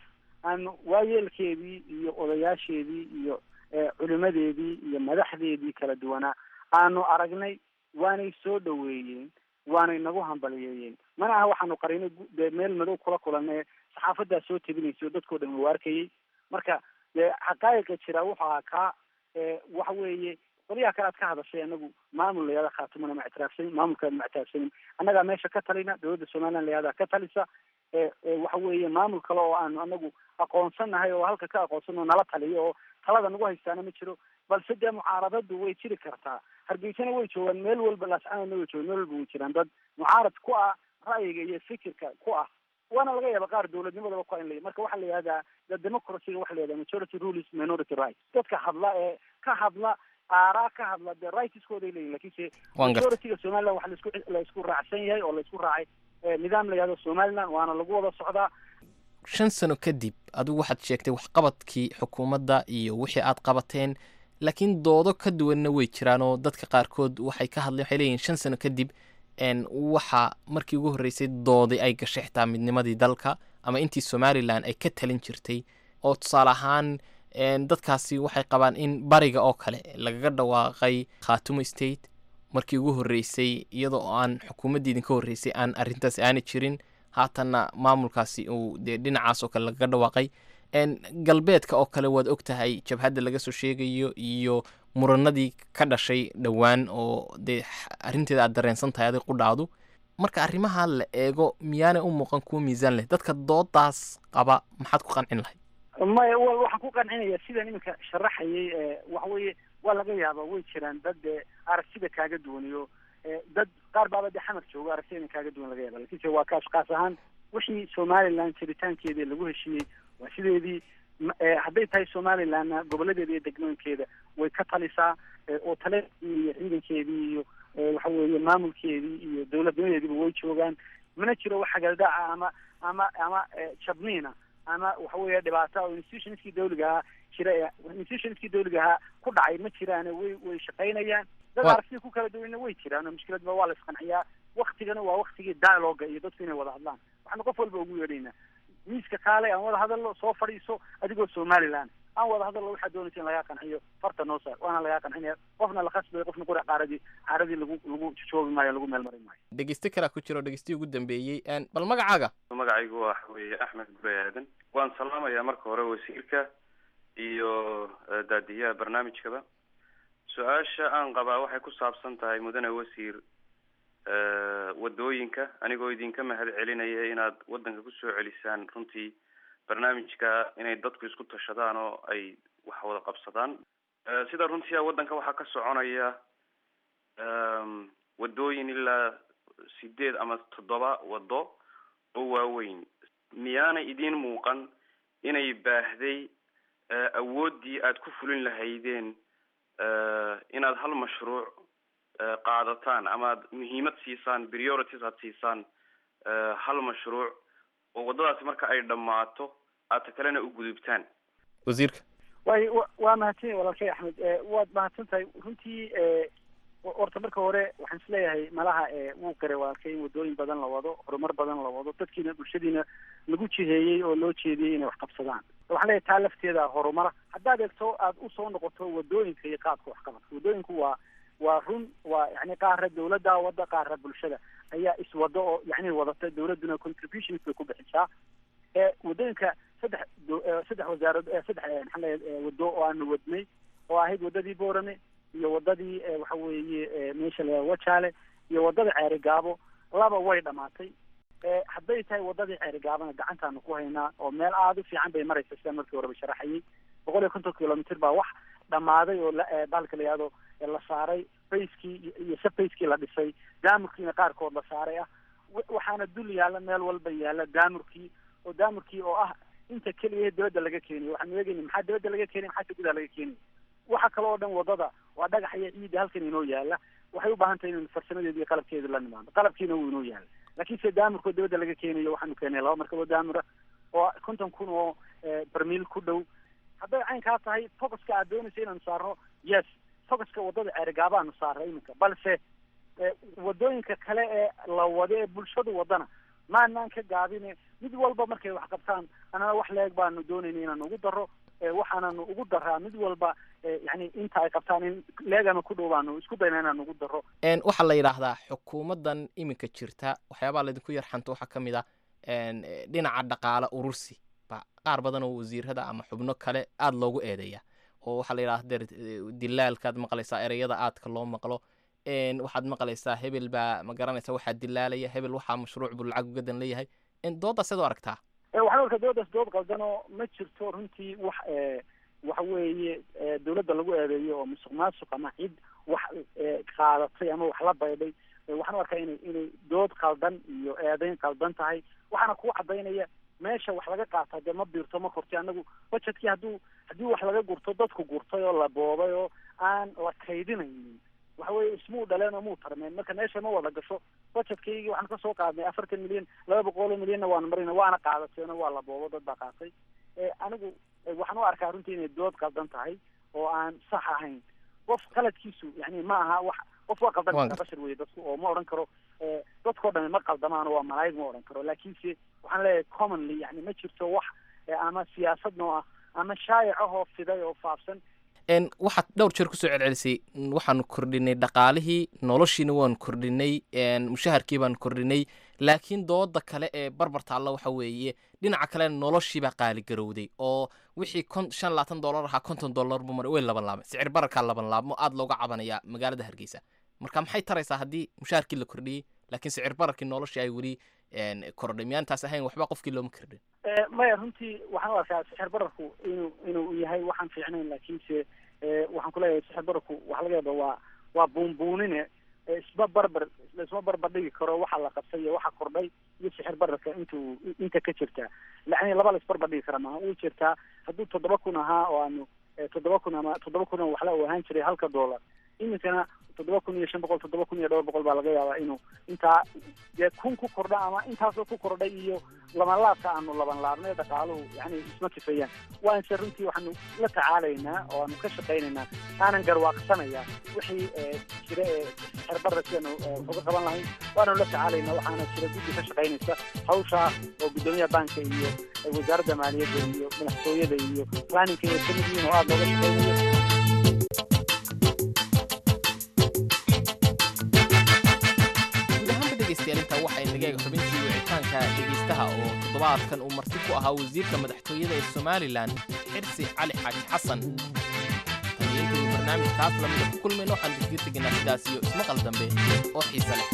aanu waayeelkeedii iyo odayaasheedii iyo culimadeedii iyo madaxdeedii kala duwanaa aanu aragnay waanay soo dhaweeyeen waanay nagu hambaliyeeyeen mana aha waxaanu qarinay dee meel madow kula kulanee saxaafadaa soo tebinaysa oo dadkao dhan u arkayay marka dee xaqaa'iqa jira wuxuu ahaa kaa waxa weeye qolyaha kale aad ka hadashay anagu maamul layada khaatumana ma ictiraafsanin maamulkaad ma ictiraafsanin annagaa meesha ka talina dowladda somaliland layada ka talisa waxa weeye maamul kale oo aanu anagu aqoonsanahay oo halka ka aqoonsan oo nala taliyo oo talada nagu haystaana ma jiro balse dee mucaaradadu way jiri kartaa hargeysana way joogaan meel walba laascanana way joogaan meel walba way jiraan dad mucaarad ku ah ra'yiga iyo fikirka ku ah waana laga yaaba qaar dowladnimadaba ku in la marka waxaa la yihahdaa the democracyga waxa la yihahda majority rules minority rights dadka hadla ee ka hadla aaraa ka hadla dee rightskooday leeyihin lakinse majorityga somaliland waxa laisku la isku raacsan yahay oo la isku raacay nidaam la yihahdo somaliland waana lagu wada socdaa shan sano kadib adigu waxaad sheegtay waxqabadkii xukuumadda iyo wixii aad qabateen laakiin doodo ka duwanna way jiraan oo dadka qaarkood waxay ka hadleen waxay leeyihin shan sano kadib waxa markii ugu horreysay doodi ay gashay xitaa midnimadii dalka ama intii somalilan ay ka talin jirtay oo tusaale ahaan dadkaasi waxay qabaan in bariga oo kale lagaga dhawaaqay khaatumo state markii ugu horreysay iyadoo aan xukuumaddii idinka horreysay aan arrintaasi aana jirin haatanna maamulkaasi uu dee dhinacaas oo kale lagaga dhawaaqay galbeedka oo kale waad og tahay jabhadda laga soo sheegayo iyo muranadii ka dhashay dhowaan oo dee arrinteeda aad dareensan tahay adig qudhaadu marka arrimaha la eego miyaanay u muuqan kuwa miisaan leh dadka doodaas qaba maxaad ku qancin lahayd maya waxaan ku qancinaya sidaan iminka sharaxayay waxa weeye waa laga yaaba way jiraan dad dee aragtida kaaga duwaniyo dad qaar baaba dee xamar joogo aragtida ina kaaga duwan laga yaaba lakinse waa kaas kaas ahaan wixii somaliland jiritaankeedii lagu heshiiyey waa sideedii hadday tahay somalilandna goboladeeda iyo degmooyinkeeda way ka talisaa oo taleedii iyo ciidankeedii iyo waxa weeye maamulkeedii iyo dowladnimadeediiba way joogaan mana jiro wax hagaldaaca ama ama ama jabniina ama waxa weeye dhibaata oo institutionskii dawliga ahaa jira institutionskii dawliga ahaa ku dhacay ma jiraane way way shaqaynayaan dad aragtida ku kala duwanna way jiraan oo mushkiladba waa la isqanciyaa waktigana waa waktigii dialoga iyo dadku inay wada hadlaan waxaanu qof walba ugu yeedhaynaa miiska kaale aan wada hadalno soo fadhiiso adigoo somaliland aan wada hadalno waxaad doonaysa in lagaa qanciyo farta noo saar waana lagaa qancinaya qofna la khasbay qofna qura qaaradii caaradii lagu lagu joogi maayo lagu meel marin maayo dhegeyste kalaa ku jiro dhegeystihi ugu dambeeyey bal magacaaga magacaygu waxa weeye axmed gure aadan waan salaamayaa marka hore wasiirka iyo daadiyaha barnaamijkaba su-aasha aan qabaa waxay ku saabsan tahay mudane wasiir wadooyinka anigoo idinka mahad celinaya inaad waddanka kusoo celisaan runtii barnaamijka inay dadku isku tashadaan oo ay wax wada qabsadaan sida runtii waddanka waxaa ka soconaya wadooyin ilaa sideed ama toddoba wado oo waaweyn miyaanay idiin muuqan inay baahday awooddii aad ku fulin lahaydeen inaad hal mashruuc qaadataan ama ad muhiimad siisaan priorities aad siisaan hal mashruuc oo waddadaasi marka ay dhammaato aad ta kalena u gudubtaan wasiirka way waa mahadsan yahay walaalkay axmed waad mahadsan tahay runtii horta marka hore waxaan isleeyahay malaha wuu qiray walaalkay in waddooyin badan la wado horumar badan la wado dadkiina bulshadiina lagu jiheeyey oo loo jeediyey inay wax qabsadaan waxaan leeyahay taa lafteeda horumara haddaad eegto aada usoo noqoto waddooyinka iyo qaabka waxqabadka waddooyinku waa waa run waa yani qaara dawladda wada qaara bulshada ayaa iswado oo yani wadata dawladduna contributions bay ku bixisaa waddooyinka saddex saddex wasaarad saddex maxaa leeyahay waddo oo aanu wadnay oo ahayd waddadii boorame iyo waddadii waxa weeye meesha la wajaale iyo waddada ceeri gaabo laba way dhamaatay hadday tahay waddadii ceeri gaabana gacantaanu ku haynaa oo meel aada u fiican bay maraysa sidaan markii horeba sharaxayay boqol iyo konton kilomitr baa wax dhammaaday oo bahalka la yihahdo la saaray bayskii iyo sabbayskii la dhisay daamurkiina qaarkood la saaray ah waxaana dul yaalla meel walba yaalla daamurkii oo daamurkii oo ah inta keliya dibadda laga keeniyo waxaanu eegayna maxaa dibadda laga keenay maxaa gudaha laga keenaya waxa kale oo dhan waddada waa dhagax iyo ciidda halkan inoo yaalla waxay u baahan tahay inaynu farsamadeeda iyo qalabkeeda la nimaado qalabkiina wuu inoo yaalla laakiin se daamurkoo dibadda laga keenayo waxaanu keenay laba markabo daamura oo konton kun oo barmiil ku dhow hadday caynkaa tahay focuska aad doonaysa inaanu saarno yes focuska waddada ceerigaabaanu saaray iminka balse waddooyinka kale ee la wado ee bulshadu wadana maanaan ka gaabine mid walba markay wax qabtaan anana wax leeg baanu doonayna inaan ugu daro waxaananu ugu daraa mid walba yani inta ay qabtaan in leegama ku dhow baanu isku dayna inaan ugu daro waxaa la yidhaahdaa xukuumaddan iminka jirta waxyaabaha laydinku yarxanto waxaa ka mid a dhinaca dhaqaale urursi ba qaar badan oo wasiirada ama xubno kale aada loogu eedeeya oo waxaa la yidhahda deer dilaalkaad maqlaysaa ereyada aadka loo maqlo waxaad maqlaysaa hebel baa ma garanaysa waxaa dilaalaya hebel waxaa mashruuc buu lacag ugadan leeyahay dooddaas eed u aragtaa waxaan arkaa doodaas dood qaldanoo ma jirto runtii wax waxa weeye dawladda lagu eedeeyo oo musuq maasuq ama cid wax qaadatay ama wax la baydhay waxaan u arkaa inay inay dood qaldan iyo eedeyn qaldan tahay waxaana kuu cadaynaya meesha wax laga qaataa dee ma biirto ma korti anagu budgetkii hadduu haddii wax laga gurto dadku gurtay oo la boobay oo aan la kaydinaynin waxa weye ismuu dhaleen oo muu tarmeen marka meesha ma wada gasho budgetkaygii waxaan kasoo qaadnay afartan milyan laba boqol oo milyanna waanu marina waana qaadateeno waa la boobo dad baa qaatay anigu waxaan u arkaa runtii inay dood qaldan tahay oo aan sax ahayn qof qaladkiisu yani ma aha wax qof waa qaldan kartaa bashar weye dadku oo ma odhan karo dadkao dhami ma qaldamaan oo waa malaa'ig ma odhan karo laakiinse waxaan leeyahay commonly yani ma jirto wax ama siyaasad noo ah ama shaayac ahoo fiday oo faafsan waxaad dhowr jeer kusoo celcelisay waxaanu kordhinay dhaqaalihii noloshiina waanu kordhinay mushaharkii baanu kordhinay laakiin dooda kale ee barbar taalla waxa weeye dhinaca kale noloshiibaa qaaligarowday oo wixii kon shan labaatan dollar ahaa konton dollar buu maray way laban laabmay sicir bararkaa laban laabmo aada looga cabanaya magaalada hargeysa marka maxay taraysaa haddii mushaharkii la kordhiyey laakiin sicir bararkii noloshii ay weli kordhay miyaantaas ahayn waxba qofkii looma kordhin maya runtii waxaan u arkaa sixir bararku inuu inuu yahay waxaan fiicnayn laakiinse waxaan kuleeyahay sixir bararku waxa laga yaaba waa waa buunbuunine isma barbar laisma barbar dhigi karo waxa la qabtay iyo waxa kordhay iyo sixir bararka intuu inta ka jirtaa yani laba la isbarbar dhigi kara maaha uu jirtaa hadduu toddoba kun ahaa oo aanu toddoba kun ama toddoba kun oo waxla uu ahaan jiray halka dollar iminkana toddoba kun iyo shan boqol toddoba kun iyo dhowr boqol baa laga yaabaa inuu intaa dee kun ku kordha ama intaasoo ku kordhay iyo labanlaabka aanu laban laabnay dhaqaaluhu yani isma kifayaan waanse runtii waxaanu la tacaalaynaa oo aanu ka shaqaynaynaa aanan garwaaqsanaya wixii jira ee xerbara sidanu uga qaban lahayn waananu la tacaalaynaa waxaana jira guddi ka shaqaynaysa hawshaa oo guddoomiyaha banka iyo wasaaradda maaliyadda iyo madaxtooyada iyo planninka iyo kamid yihiin oo aada looga shaqaynayo intaa waxay nagaega xubintii wicitaanka dhegaystaha oo toddobaadkan uu marti ku ahaa wasiirka madaxtooyada ee somalilan xirsi cali xaaji xasan taniyaintaynu barnaamijkaas lamida ku kulmayno waxaan digdiir tegaynaa sidaas iyo ismaqal dambe oo xiise leh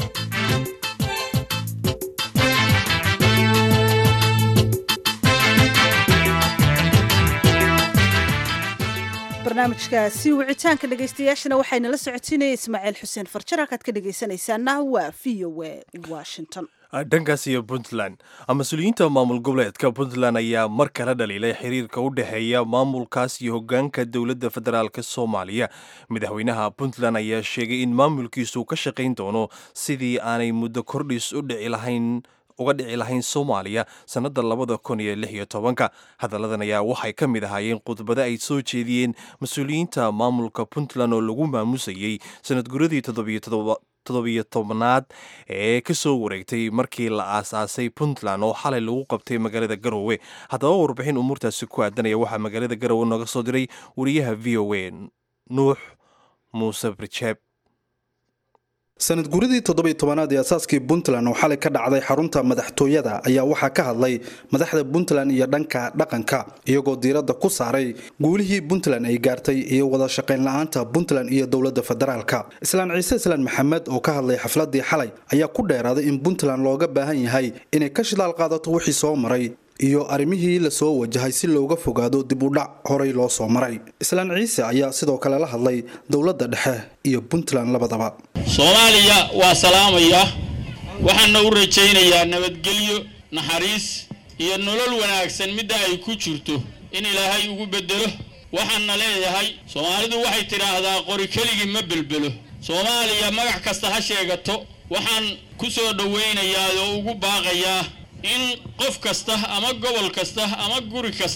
barnaamijkaasi wicitaanka dhegaystayaashana waxayna la socotiinaya ismaaciil xuseen farjar halkaad ka dhegaysanaysaana waa v o a washington dhankaas iyo puntland mas-uuliyiinta maamul goboleedka puntland ayaa mar kala dhaliilay xiriirka u dhexeeya maamulkaas iyo hogaanka dowladda federaalk soomaaliya madaxweynaha puntland ayaa sheegay in maamulkiisu ka shaqayn doono sidii aanay muddo kordhis u dhici lahayn uga dhici lahayn soomaaliya sannadda labada kun iyo lix iyo tobanka hadalladan ayaa waxay ka mid ahaayeen khudbado ay soo jeediyeen mas-uuliyiinta maamulka puntland oo lagu maamusayey sanad guradii toddobiyo tobnaad ee ka soo wareegtay markii la aasaasay puntland oo xalay lagu qabtay magaalada garowe haddaba warbixin umuurtaasi ku aadanaya waxaa magaalada garowe nooga soo diray wariyaha v o a nuux muuse barjeeb sanad guridii toddobiy tobanaad ee asaaskii puntland oo xalay ka dhacday xarunta madaxtooyada ayaa waxaa ka hadlay madaxda puntland iyo dhanka dhaqanka iyagoo diiradda ku saaray guulihii puntland ay gaartay iyo wada shaqayn la-aanta puntland iyo dowladda federaalka islaan ciise islaan maxamed oo ka hadlay xafladii xalay ayaa ku dheeraaday in puntland looga baahan yahay inay ka shidaal qaadato wixii soo maray iyo arrimihii lasoo wajahay si looga fogaado dib u dhac horay loo soo maray islaan ciise ayaa sidoo kale la hadlay dowladda dhexe iyo puntland labadaba soomaaliya waa salaamaya waxaana u rajaynayaa nabadgelyo naxariis iyo nolol wanaagsan midda ay ku jirto in ilaahay ugu beddelo waxaanna leeyahay soomaalidu waxay tidhaahdaa qori keligii ma belbelo soomaaliya magac kasta ha sheegato waxaan ku soo dhowaynayaa oo ugu baaqayaa in qof kasta ama gobol kasta ama guri kasta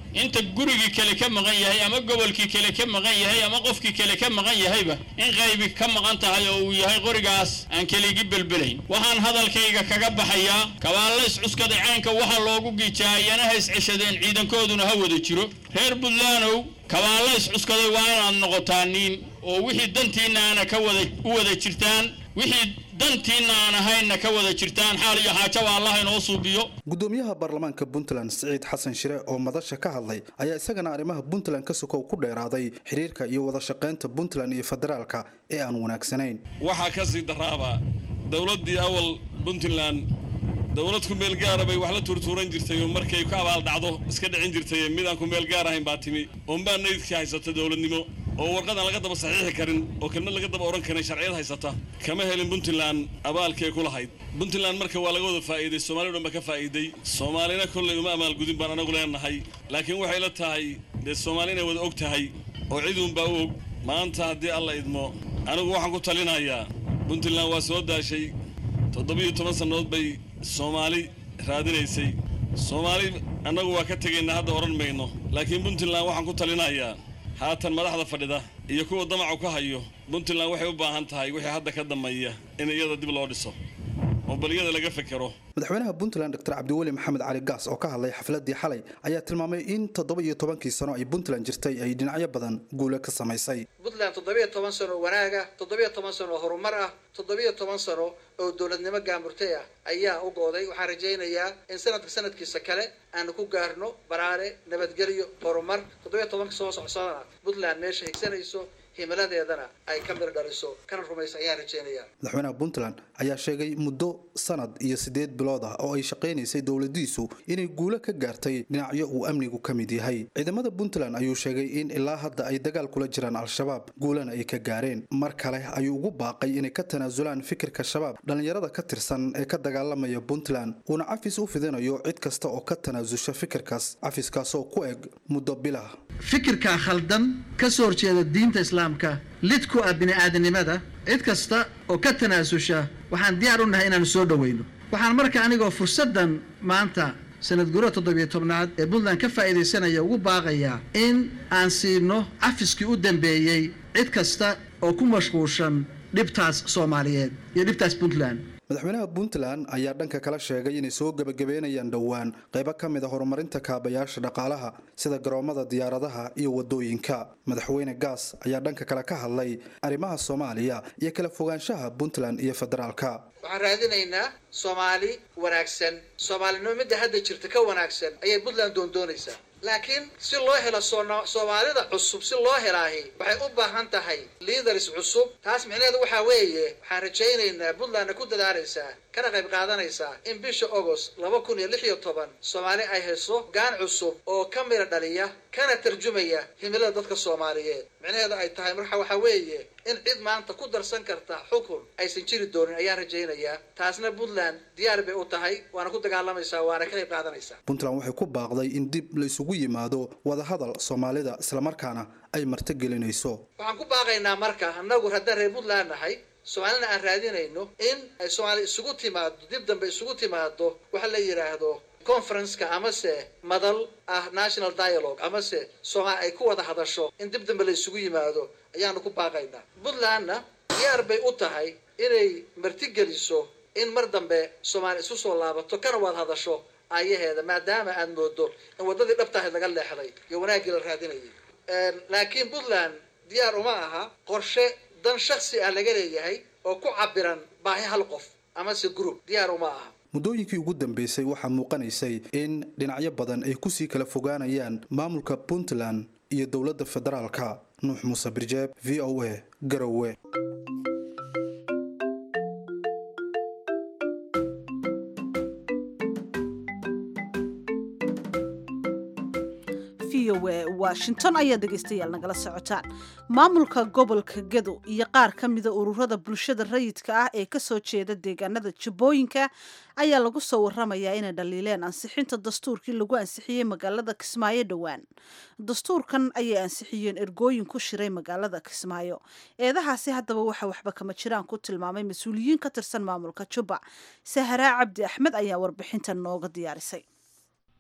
inta gurigii kale ka maqan yahay ama gobolkii kale ka maqan yahay ama qofkii kale ka maqan yahayba in qaybi ka maqan tahay oo uu yahay qorigaas aan keligi belbelayn waxaan hadalkayga kaga baxayaa kabaalla iscuskaday caynka waxaa loogu giijaa iyana ha isceshadeen ciidankooduna ha wada jiro reer buntlandow kabaalla iscuskaday waa inaad noqotaa niin oo wixii dantiinna aana ka wada u wada jirtaan wixii dantiinna aan ahaynna ka wada jirtaan xaal iyo xaajaba allah inoo suubiyo gudoomiyaha baarlamaanka puntland siciid xasan shire oo madasha ka hadlay ayaa isagana arrimaha puntland ka sokow ku dheeraaday xiriirka iyo wada shaqaynta puntland iyo federaalka ee aan wanaagsanayn waxaa ka sii daraaba dowladdii awal puntland dowlad ku meel gaara bay wax la tuurtuuran jirtay oo markay ku abaal dhacdo iska dhicin jirtay mid aan ku meel gaar ahayn baa timi oonbaa naydkii haysata dowladnimo oo warqadan laga daba saxiixi karin oo kelmad laga daba odhan karin sharciyad haysata kama helin puntland abaalkay ku lahayd puntland marka waa laga wada faa'iiday soomaaliya dhan ba ka faa'iiday soomaalina kollay uma amaalgudin baan anagu leenahay laakiin waxay la tahay dee soomaali inay wada og tahay oo ciduunbaa u og maanta haddii alla idmo anigu waxaan ku talinayaa puntland waa soo daashay toddobiyo toban sannadood bay soomaali raadinaysay soomaali annagu waa ka tegaynaa hadda odhan mayno laakiin puntland waxaan ku talinayaa haatan madaxda fadhida iyo kuwa damacu ka hayo puntland waxay u baahan tahay wixii hadda ka dambeeya in iyada dib loo dhiso oo bal iyada laga fekero madaxweynaha puntland dr cabdiweli maxamed cali gaas oo ka hadlay xafladii xalay ayaa tilmaamay in toddoba iyo tobankii sano ay puntland jirtay ay dhinacyo badan guule ka samaysay puntland toddobiyo toban sano oo wanaaga toddobiyo toban sano oo horumar ah toddobiyo toban sano oo dowladnimo gaamurtay ah ayaa u gooday waxaan rajaynayaa in sanadka sanadkiisa kale aanu ku gaarno baraare nabadgelyo horumar toddobiyo tobanka soo socsoona puntland meesha higsanayso himiladeedana ay ka mir dhaliso kana rumaysa ayaan rajaynayaa madaxweynaha puntland ayaa sheegay muddo sanad iyo siddeed bilood ah oo ay shaqaynaysay dowladiisu inay guulo ka gaartay dhinacyo uu amnigu ka mid yahay ciidamada puntland ayuu sheegay in ilaa hadda ay dagaal kula jiraan al-shabaab guulana ay ka gaareen mar kale ayuu ugu baaqay inay ka tanaasulaan fikirka shabaab dhallinyarada ka tirsan ee ka dagaalamaya puntland uuna cafis u fidinayo cid kasta oo ka tanaasusha fikirkaas cafiskaasoo ku eg muddo bilah fikirka khaldan ka soo horjeeda diinta islaamka lid ku ah bini'aadanimada cid kasta oo ka tanaasusha waxaan diyaar u nahay inaanu soo dhoweyno waxaan marka anigoo fursaddan maanta sanad gurada toddobiyo tobnaad ee puntland ka faa'iidaysanaya ugu baaqayaa in aan siino cafiskii u dambeeyey cid kasta oo ku mashquulshan dhibtaas soomaaliyeed iyo dhibtaas puntland madaxweynaha puntland ayaa dhanka kala sheegay inay soo gebagabeynayaan dhowaan qaybo ka mid a horumarinta kaabayaasha dhaqaalaha sida garoomada diyaaradaha iyo wadooyinka madaxweyne gaas ayaa dhanka kale ka hadlay arrimaha soomaaliya iyo kala fogaanshaha puntland iyo federaalka waxaan raadinaynaa soomaali wanaagsan soomaalinimo midda hadda jirta ka wanaagsan ayay puntland doondoonaysaa laakiin si loo helo soomaalida cusub si loo helaahi waxay u baahan tahay liiders cusub taas micnaheedu waxaa weeye waxaan rajaynaynaa puntlandna ku dadaalaysaa kana qayb qaadanaysaa in bisha agost laba kun iyo lix iyo toban soomaali ay hayso gaan cusub oo ka mira dhaliya kana tarjumaya himilada dadka soomaaliyeed micnaheedu ay tahay marka waxaa weeye in cid maanta ku darsan karta xukun aysan jiri doonin ayaan rajaynayaa taasna puntland diyaar bay u tahay waana ku dagaalamaysaa waana ka qayb qaadanaysaa puntland waxay ku baaqday in dib la isugu yimaado wadahadal soomaalida islamarkaana ay martigelinayso waxaan ku baaqaynaa marka annagu haddaan reer puntland nahay soomaalina aan raadinayno in ay soomaali isugu timaado dib dambe isugu timaado waxa la yidhaahdo conferenceka amase madal ah national dialogue amase soomaali ay ku wada hadasho in dib dambe la isugu yimaado ayaanu ku baaqaynaa puntlandna diyaar bay u tahay inay martigeliso in mar dambe soomaali isu soo laabato kana wada hadasho ayaheeda maadaama aad moodo in waddadii dhabtahayd laga leexday iyo wanaaggii la raadinayay laakiin puntland diyaar uma aha qorshe dan shaksi ah laga leeyahay oo ku cabiran baahi hal qof amase group diyaar uma aha muddooyinkii ugu dambeysay waxaa muuqanaysay in dhinacyo badan ay kusii kala fogaanayaan maamulka puntland iyo dowladda federaalka nuux muuse birjeeb v o a garowe washington ayaa dhegaystayaal nagala socotaan maamulka gobolka gedo iyo qaar ka mida ururada bulshada rayidka ah ee kasoo jeeda deegaanada jubbooyinka ayaa lagu soo waramayaa inay dhaliileen ansixinta dastuurkii lagu ansixiyey magaalada kismaayo dhowaan dastuurkan ayay ansixiyeen ergooyin ku shiray magaalada kismaayo eedahaasi haddaba waxa waxba kama jiraan ku tilmaamay mas-uuliyiin ka tirsan maamulka jubba saharaa cabdi axmed ayaa warbixintan nooga diyaarisay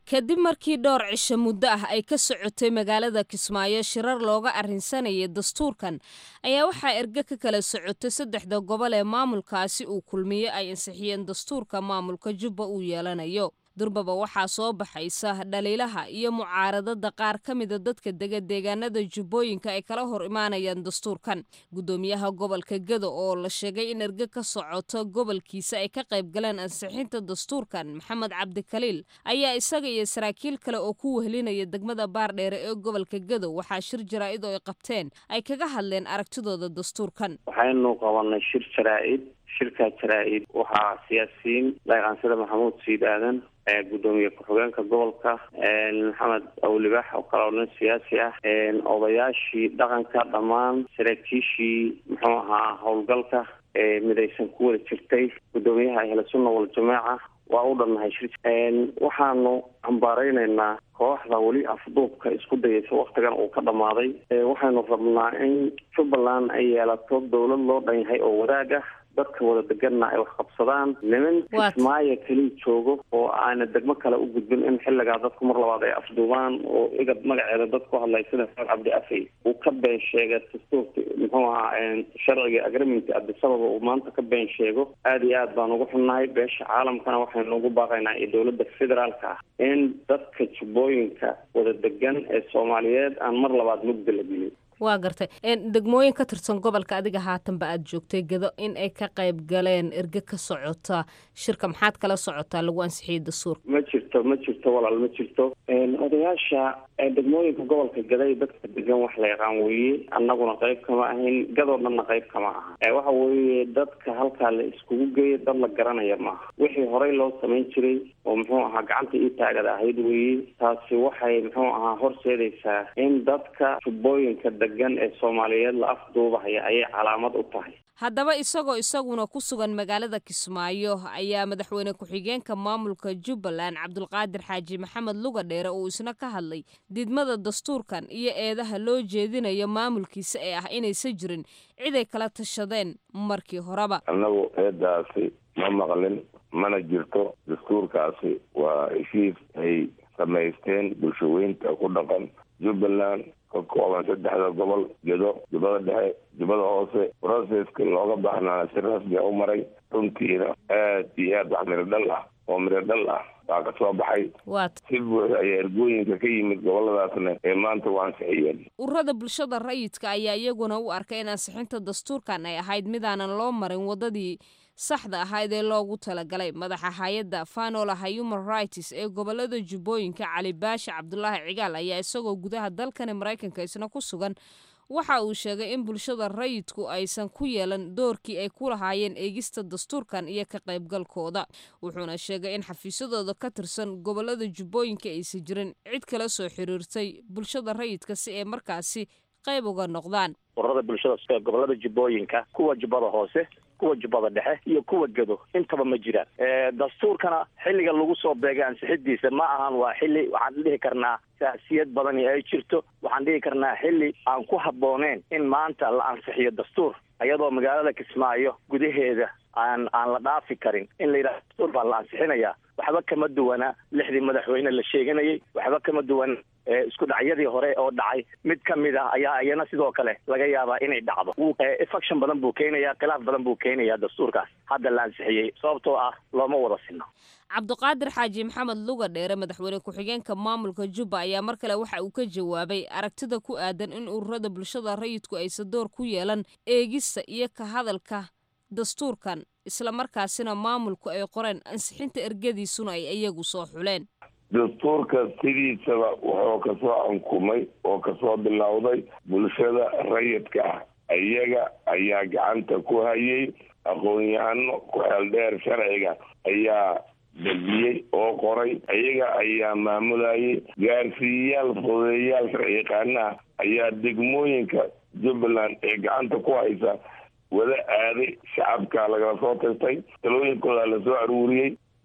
kadib markii dhowr cisho muddo ah ay ka socotay magaalada kismaayo shirar looga arrinsanayay dastuurkan ayaa waxaa erge ka kala socotay saddexda gobol ee maamulkaasi uu kulmiye ay ansixiyeen dastuurka maamulka jubba uu yeelanayo durbaba waxaa soo baxaysa dhaliilaha iyo mucaaradada qaar ka mida dadka dega deegaanada jubbooyinka ay kala hor imaanayaan dastuurkan guddoomiyaha gobolka gado oo la sheegay in erge ka socoto gobolkiisa ay ka qayb galeen ansixinta dastuurkan maxamed cabdikaliil ayaa isaga iyo saraakiil kale oo ku wehlinaya degmada baardheere ee gobolka gado waxaa shir jaraa-id oo ay qabteen ay kaga hadleen aragtidooda dastuurkan waxaynu qabanay shir jaraa-id shirkaa jaraa-id waxaa siyaasiyiin dhaqaansada maxamuud siid aadan gudoomiye ku-xigeenka gobolka maxamed awlibax oo kale oo nin siyaasi ah odayaashii dhaqanka dhammaan saraakiishii muxuu ahaa howlgalka midaysan ku wada jirtay gudoomiyaha ahla sunna waljamaaca waa u dhannahay shir waxaanu cambaareyneynaa kooxda weli afduubka isku dayaysa waktigan uu ka dhammaaday waxaynu rabnaa in jubbaland ay yeelato dowlad loo dhan yahay oo wadaag ah dadka wada deganna ay wax qabsadaan niman kismaayo keliya joogo oo aana degmo kale u gudbin in xilligaa dadku mar labaad ay afduubaan oo igad magaceeda dad ku hadlay sida faar cabdi afey uu ka been sheega dastuurka muxuu ahaa sharciga agreement abdisababa uu maanta ka been sheego aada iyo aad baan ugu xunnahay beesha caalamkana waxaynu ugu baaqaynaa iyo dowladda federaalka ah in dadka jubbooyinka wada degan ee soomaaliyeed aan mar labaad mugda la gelin waa gartay degmooyin ka tirsan gobolka adiga haatanba aad joogtay gado in ay ka qayb galeen erge ka socota shirka maxaad kala socotaa lagu ansixiyey dastuurka ma jirto ma jirto walaal ma jirto odayaasha degmooyinka gobolka gaday dadka degan wax la yaqaan weeye annaguna qayb kama ahayn gadoo dhanna qayb kama aha waxa weeye dadka halkaa la iskugu geeya dad la garanaya maaha wixii horey loo samayn jiray oo muxuu ahaa gacanta ii taagada ahayd weeye taasi waxay muxuu ahaa horseedaysaa in dadka jubbooyinka degan ee soomaaliyeed la afduubahaya ayay calaamad u tahay haddaba isagoo isaguna ku sugan magaalada kismaayo ayaa madaxweyne ku-xigeenka maamulka jubbaland cabdulqaadir xaaji maxamed luga dheere uu isna ka hadlay didmada dastuurkan iyo eedaha loo jeedinayo maamulkiisa ee ah inaysan jirin ciday kala tashadeen markii horeba annagu eedaasi ma maqlin mana jirto dastuurkaasi waa heshiis ay samaysteen bulshaweynta ku dhaqan jubbaland ka kooban saddexda gobol gedo jubbada dhexe jubbada hoose processka looga baahnaa si rasmiga u maray runtiina aad iyo aad wax miro dhal ah oo miro dhal ah baa ka soo baxay si buuxda ayaa ergooyinka ka yimid goboladaasna ee maanta u ansixiyeen ururada bulshada rayidka ayaa iyaguna u arkay in ansixinta dastuurkan ay ahayd midaanan loo marin wadadii saxda ahayd ee loogu talagalay madaxa hay-adda fanolaha human rights ee gobolada jubbooyinka cali baashi cabdulaahi cigaal ayaa isagoo gudaha dalkani maraykanka isna ku sugan waxa uu sheegay in bulshada rayidku aysan ku yeelan doorkii ay ku lahaayeen eegista dastuurkan iyo ka qaybgalkooda wuxuuna sheegay in xafiisyadooda ka tirsan gobolada jubbooyinka aysan jirin cid kala soo xiriirtay bulshada rayidka si ay markaasi qayb uga noqdaan ururada bulshada gobolada jubbooyinka kuwa jubbada hoose kuwa jubbada dhexe iyo kuwa gedo intaba ma jiraan dastuurkana xilliga lagu soo beegay ansixidiisa ma ahan waa xilli waxaan dhihi karnaa saasiyad badani ay jirto waxaan dhihi karnaa xilli aan ku habbooneen in maanta la ansixiyo dastuur iyadoo magaalada kismaayo gudaheeda aan aan la dhaafi karin in la yidhaha dastuur baa la ansixinayaa waxba kama duwana lixdii madaxweyne la sheeganayay waxba kama duwan isku dhacyadii hore oo dhacay mid ka mid ah ayaa iyana sidoo kale laga yaabaa inay dhacdo infection badan buu keenayaa khilaaf badan buu keenayaa dastuurkaas hadda la ansixiyey sababtoo ah looma wada sinno cabdiqaadir xaaji maxamed luga dheere madaxweyne ku-xigeenka maamulka jubba ayaa mar kale waxa uu ka jawaabay aragtida ku aadan in ururada bulshada rayidku aysan door ku yeelan eegista iyo ka hadalka dastuurkan islamarkaasina maamulku ay qoreen ansixinta ergadiisuna ay iyagu soo xuleen dastuurka sidiisaba wuxuu kasoo ankumay oo kasoo bilowday bulshada rayidka ah iyaga ayaa gacanta ku hayay aqoon-yahano ku xeeldheer sharciga ayaa dejiyey oo qoray iyaga ayaa maamulayay gaarsiiyayaal fudeeyayaal sharci yaqaanaha ayaa degmooyinka jubbaland ee gacanta ku haysa wada aaday shacabka lagala soo tastay talooyinkooda lasoo aruuriyey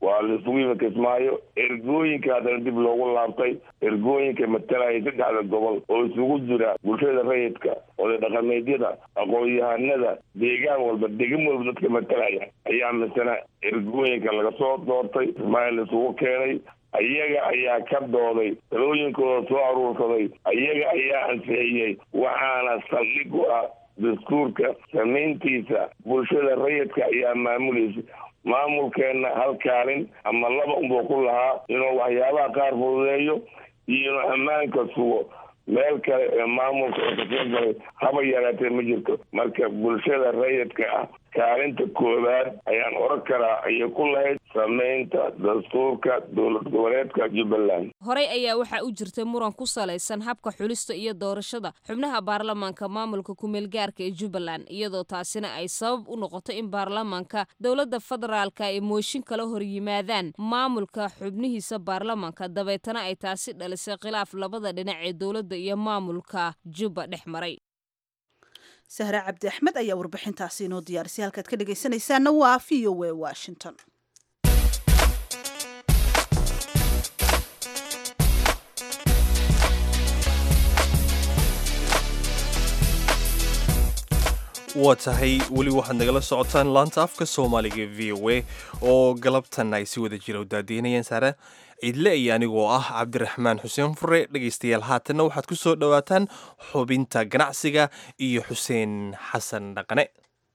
waa laisugu yimi kismaayo ergooyinka haddana dib loogu laabtay ergooyinka matalaya saddexda gobol oo isugu jira bulshada rayidka oday dhaqameedyada aqoon-yahanada deegaan walba degan walba dadka matalaya ayaa misana ergooyinka laga soo doortay kismaayo laisugu keenay ayaga ayaa ka dooday talooyinkooda soo aruursaday ayaga ayaa ansixiyey waxaana saldhig u ah dastuurka samayntiisa bulshada rayidka ayaa maamulaysa maamulkeenna hal kaalin ama laba unbuu ku lahaa inuu waxyaabaha qaar fududeeyo iyo inuu ammaanka sugo meel kale ee maamulka oo kasoo galay haba yaraatee ma jirto marka bulshada rayidka ah kaalinta koowaad ayaan oran karaa ayay ku lahayd samaynta dastuurka dowlad goboleedka jubbaland horey ayaa waxaa u jirtay muran ku salaysan habka xulista iyo doorashada xubnaha baarlamaanka maamulka kumeelgaarka ee jubbaland iyadoo taasina ay sabab u noqoto in baarlamaanka dowladda federaalka ay mooshin kala hor yimaadaan maamulka xubnihiisa baarlamaanka dabeetana ay taasi dhalisay khilaaf labada dhinac ee dowladda iyo maamulka jubba dhex maray sahre cabdi axmed ayaa warbixintaasi inoo diyaarisay halkaad ka dhegaysanaysaana waa v o a washington waa tahay weli waxaad nagala socotaan laanta afka soomaaliga v o a oo galabtan ay si wada jira u daadiinayaan saare ciidle iyo anigoo ah cabdiraxmaan xuseen fure dhegaystayaal haatanna waxaad ku soo dhowaataan xubinta ganacsiga iyo xuseen xasan dhaqane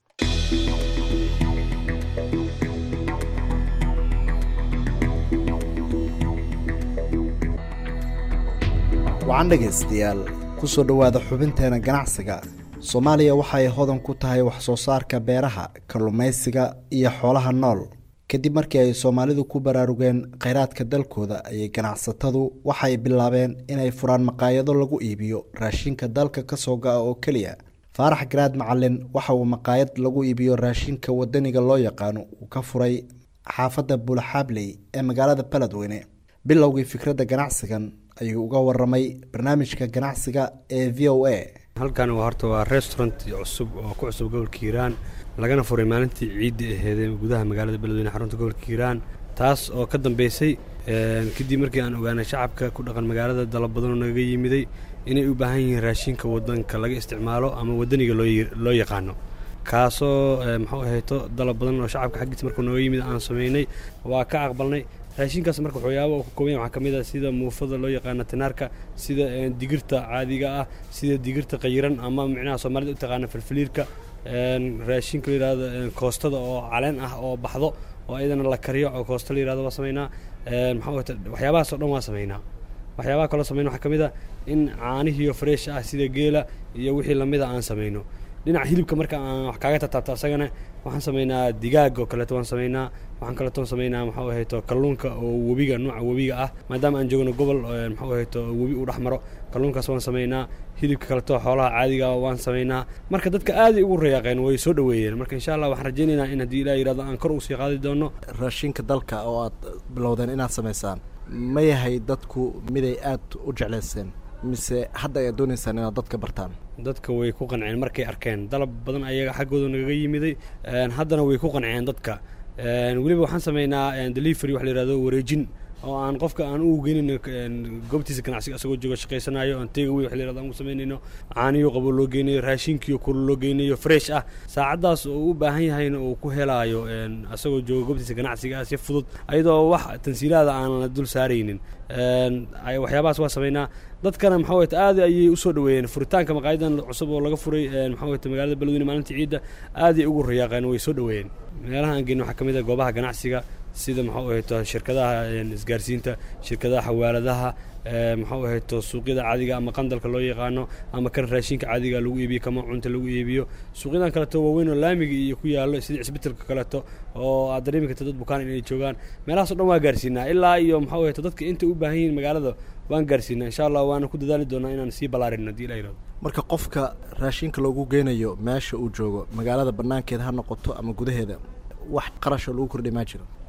wacan dhegaystayaal ku soo dhowaada xubinteena ganacsiga soomaaliya waxa ay hodan ku tahay wax soo saarka beeraha kalluumaysiga iyo xoolaha nool kadib markii ay soomaalidu ku baraarugeen kheyraadka dalkooda ayay ganacsatadu waxay bilaabeen inay furaan maqaayado lagu iibiyo raashinka dalka kasoo ga-a oo keliya faarax garaad macalin waxa uu maqaayad lagu iibiyo raashinka wadaniga loo yaqaano uu ka furay xaafadda buulaxaabley ee magaalada beledweyne bilowgii fikradda ganacsigan ayuu uga waramay barnaamijka ganacsiga ee v o a halkan waa horta waa restaurant cusub oo ku cusub gobolka hiiraan lagana furay maalintii ciidda aheedee gudaha magaalada beledweyne xarunta gobolka hiiraan taas oo ka dambeysay kadib markii aan ogaanay shacabka ku dhaqan magaalada dalab badanoo naga yimiday inay u baahan yihiin raashinka wadanka laga isticmaalo ama wadaniga loo yaqaano kaasoo muxuu ahayto dalab badan oo shacabka xaggiisa markuu nooga yimid aan samaynay waa ka aqbalnay raashinkaas marka waxyaaba uu ka kooban yahay waxaa ka mid ah sida muufada loo yaqaano tinaarka sida digirta caadiga ah sida digirta qayiran ama micnaha soomaalida u taqaana filfiliirka raashinka la yidhahdo koostada oo caleen ah oo baxdo oo ayadana la kariyo oo koosta la yidhahdo waa samaynaa maxaa waxyaabahaas oo dhan waa samaynaa waxyaabaha kaloo samayna waxaa ka mid ah in caanihiiyo fresh ah sida geela iyo wixii lamida aan samayno dhinaca hilibka marka aan wax kaaga tataabto asagana waxaan samaynaa digaag oo kaleeto waan samaynaa waxaan kaleeto samaynaa maxuu ahayto kalluunka oo webiga nooca webiga ah maadaama aan joogno gobol maxuu ahayto webi uu dhex maro kalluunkaas waan samaynaa hilibka kaleto xoolaha caadiga waan samaynaa marka dadka aaday ugu rayaaqeen way soo dhoweeyeen marka insha allah waxaan rajaynaynaa in haddii ilaah yidhahdo aan kor usii qaadi doono raashinka dalka oo aad bilowdeen inaad samaysaan ma yahay dadku miday aad u jeclayseen mise hadda ayaad doonaysaan inaad dadka bartaan dadka way ku qanceen markay arkeen dalab badan ayaga xaggooda nagaga yimiday haddana way ku qanceen dadka weliba waxaan samaynaa delivery wax la yihahdo wareejin oo aan qofka aan u geynayno goobtiisa ganacsiga asagoo jooga shaqaysanayo aan teega wey wax la yihahdo aan u samaynayno caaniyo qabo loo geynayo raashinkiyo kulu loo geynayo fresh ah saacaddaas oo u baahan yahayna uu ku helaayo asagoo jooga goobtiisa ganacsiga ah si fudud ayadoo wax tansiilaada aan la dul saaraynin waxyaabahaas waa samaynaa dadkana maxaa wayta aad ayay usoo dhoweeyeen furitaanka maqaayadan cusub oo laga furay maxaa wayta magaalada beledweyne maalintii ciidda aaday ugu rayaaqeen way soo dhoweeyeen meelaha aan geyno waxaa ka mid ah goobaha ganacsiga sida maxuu ahayto shirkadaha isgaarsiinta shirkadaha xawaaladaha maxuu ahayto suuqyada caadiga ama qandalka loo yaqaano ama kan raashinka caadiga lagu iibiyo kama cunta lagu iibiyo suuqyadan kaleeto waaweyn oo laamiga iyo ku yaallo sida cisbitalka kaleeto oo aad dareemi karta dad bukaan inay joogaan meelahaas o dhan waa gaarsiinaa ilaa iyo maxuu ahayto dadka intay u baahan yihiin magaalada waan gaarsiinaa insha allah waana ku dadaali doonaa inaan sii ballaarin haddii la yidhahdo marka qofka raashinka loogu geynayo meesha uu joogo magaalada bannaankeeda ha noqoto ama gudaheeda wax qarasho lagu kordhi maa jiro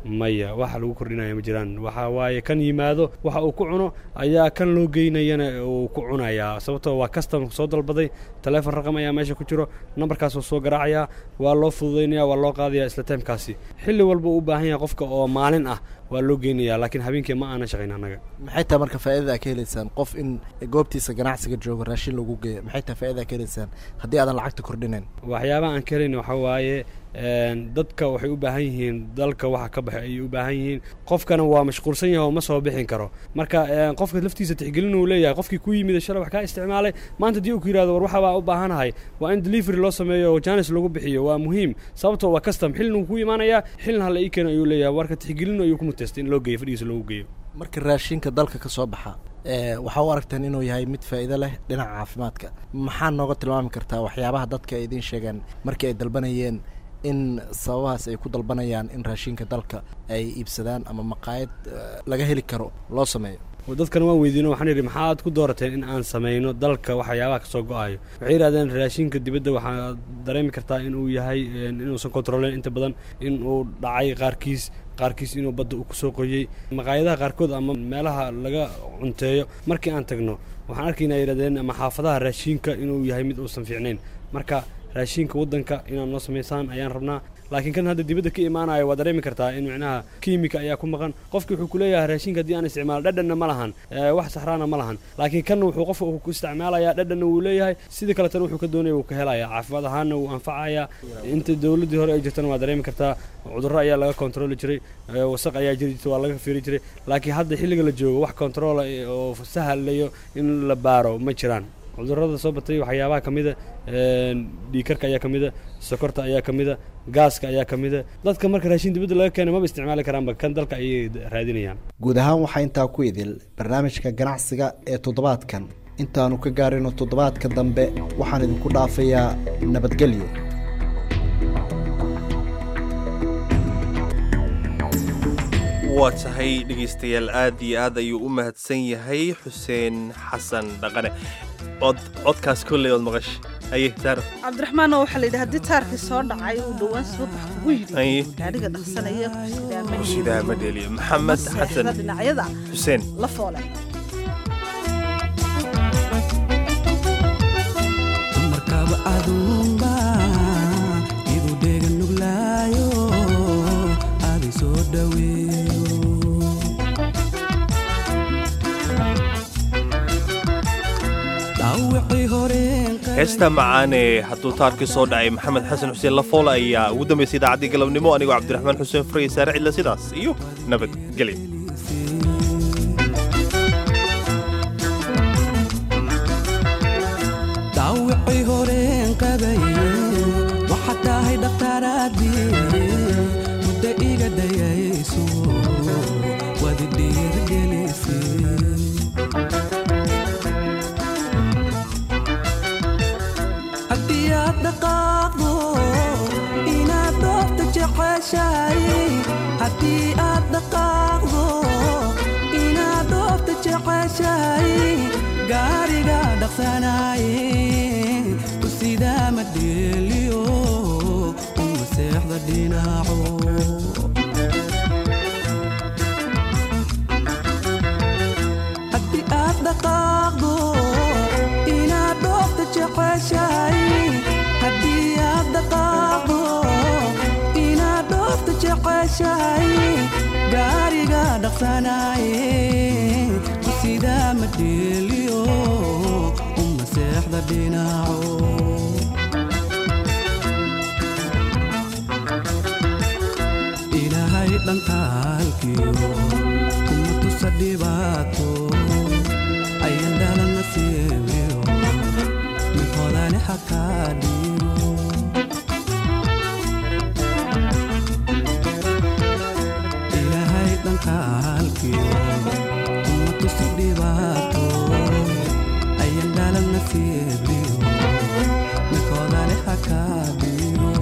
maya waxa lagu kordhinaya ma jiraan waxa waaye kan yimaado waxa uu ku cuno ayaa kan loo geynayana uu ku cunayaa sababtoo waa custom soo dalbaday taleefon raqam ayaa meesha ku jiro nambarkaasuu soo garaacayaa waa loo fududaynaya waa loo qaadaya isla taimkaasi xilli walba uu u baahan yahay qofka oo maalin ah waa loo geynaya laakiin habeenkii ma aanan shaqayn annaga maxay tahay marka faa'iidada aad ka helaysaan qof in goobtiisa ganacsiga joogo raashin lagu geeyo maxay tahay faa'iidada aad ka helaysaan haddii aadan lacagta kordhinayn waxyaabaha aan ka helayna waxaa waaye dadka waxay u baahan yihiin dalka waxa ka baxay ayay u baahan yihiin qofkana waa mashquulsan yahay oo ma soo bixin karo marka qofka laftiisa tixgelin uu leeyahay qofkii ku yimid shalay wax kaa isticmaalay maanta haddii uu ku yidhahdo war waxa baa u baahanahay waa in delivery loo sameeyo oo janis lagu bixiyo waa muhiim sababtoo waa custom xilin uu ku imaanayaa xilin hala ii keeno ayuu leeyahay marka tixgelin ayuu ku mutaystay in loo geeyo fadhigiisa loogu geeyo marka raashinka dalka ka soo baxa waxaa u aragteen inuu yahay mid faa'iido leh dhinaca caafimaadka maxaa nooga tilmaami kartaa waxyaabaha dadka ay idiin sheegeen markii ay dalbanayeen in sababahaas ay ku dalbanayaan in raashinka dalka ay iibsadaan ama maqaayad laga heli karo loo sameeyo dadkan waan weydiino waxaan yidhi maxaad ku doorateen in aan samayno dalka waxyaabaha ka soo go-ayo waxay yidhahdeen raashinka dibadda waxaa dareemi kartaa inuu yahay inuusan kontroleyn inta badan in uu dhacay qaarkiis qaarkiis inuu badda uu kusoo qoyey maqaayadaha qaarkood ama meelaha laga cunteeyo markii aan tagno waxaan arkaynaa yidhahdeen ama xaafadaha raashinka inuu yahay mid uusan fiicnayn marka raashinka waddanka inaad noo samaysaan ayaan rabnaa laakiin kan hadda dibadda ka imaanaya waa dareemi kartaa in micnaha kiimika ayaa ku maqan qofki wuxuu kuleeyahay raashinka haddii aan isticmaalo dhadhanna ma lahan wax saxraana ma lahan laakiin kanna wuxuu qofka ku isticmaalaya dhadhanna wuu leeyahay sidii kaletana wuxuu ka doonaya wuu ka helaya caafimaad ahaanna wuu anfacaya inta dowladdii hore ay jirtana waa dareemi kartaa cudurro ayaa laga kontroli jiray wasaq ayaa jiri jirta waa laga fiiri jiray laakiin hadda xilliga la joogo wax kontroola oo sahlayo in la baaro ma jiraan cudurrada soo batay waxyaabaha ka mida dhiikarka ayaa ka mida sokorta ayaa ka mida gaaska ayaa ka mida dadka marka raashin dibadda laga keena maba isticmaali karaanba kan dalka ayay raadinayaan guud ahaan waxaa intaa ku idil barnaamijka ganacsiga ee toddobaadkan intaanu ka gaarino toddobaadka dambe waxaan idinku dhaafayaa nabadgelyo waa tahay dhegaystayaal aad iyo aad ayuu u mahadsan yahay xuseen xasan dhaqane od codkaas kolley ood maqash aye taaro cabdiraxmaan oo waxaa la yidhi haddii taarkii soo dhacay uu dhowaan subax kugu yidhi gaadhiga dhaqsanaya kusidaa ma dheliyo maxamed xasan dhinacyada xuseen la foole markaba aduunba idu dhega nuglaayo adi soo dhaweeyo heesta macaane hadduu taarkii soo dhacay maxamed xasan xuseen lafoole ayaa ugu dambaysay idaacaddii galabnimo anigoo cabdiraxmaan xuseen furaya saare cidla sidaas iyo nabadgelyo dhaawicii horeen qabay waxaad tahay dhakhtaaraadii muddo iga dayayso wadi dhiirgelisay haddii aad dhaqaaqdo inaad dhoofta jeceshahay haddii aad dhaqaaqdo inaad dhoofta jeceshahay gaariga dhaqsanaye ku sidaa ma dheeliyo uma seexda dhinaco haddii aad dhaqaaqdo inaad dhoofta jeceshahay haddii aad dhaqaaqdo inaad dhoofta jeceshahay gaariga dhaqsanaye ku sidaa ma dheeliyo uma seexda dhinaco ilaahay dhankaalkiyo kuma tusa dhibaato ayan dhalana siibiyo mid hodane hakaa dhiibo ilaahay dhankaalkiyo kuma tusi dhibaato ayan dhalana siibiyo mid hodane hakaa dhiibo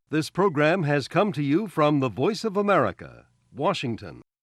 This program has come to you from the Voice of America, Washington.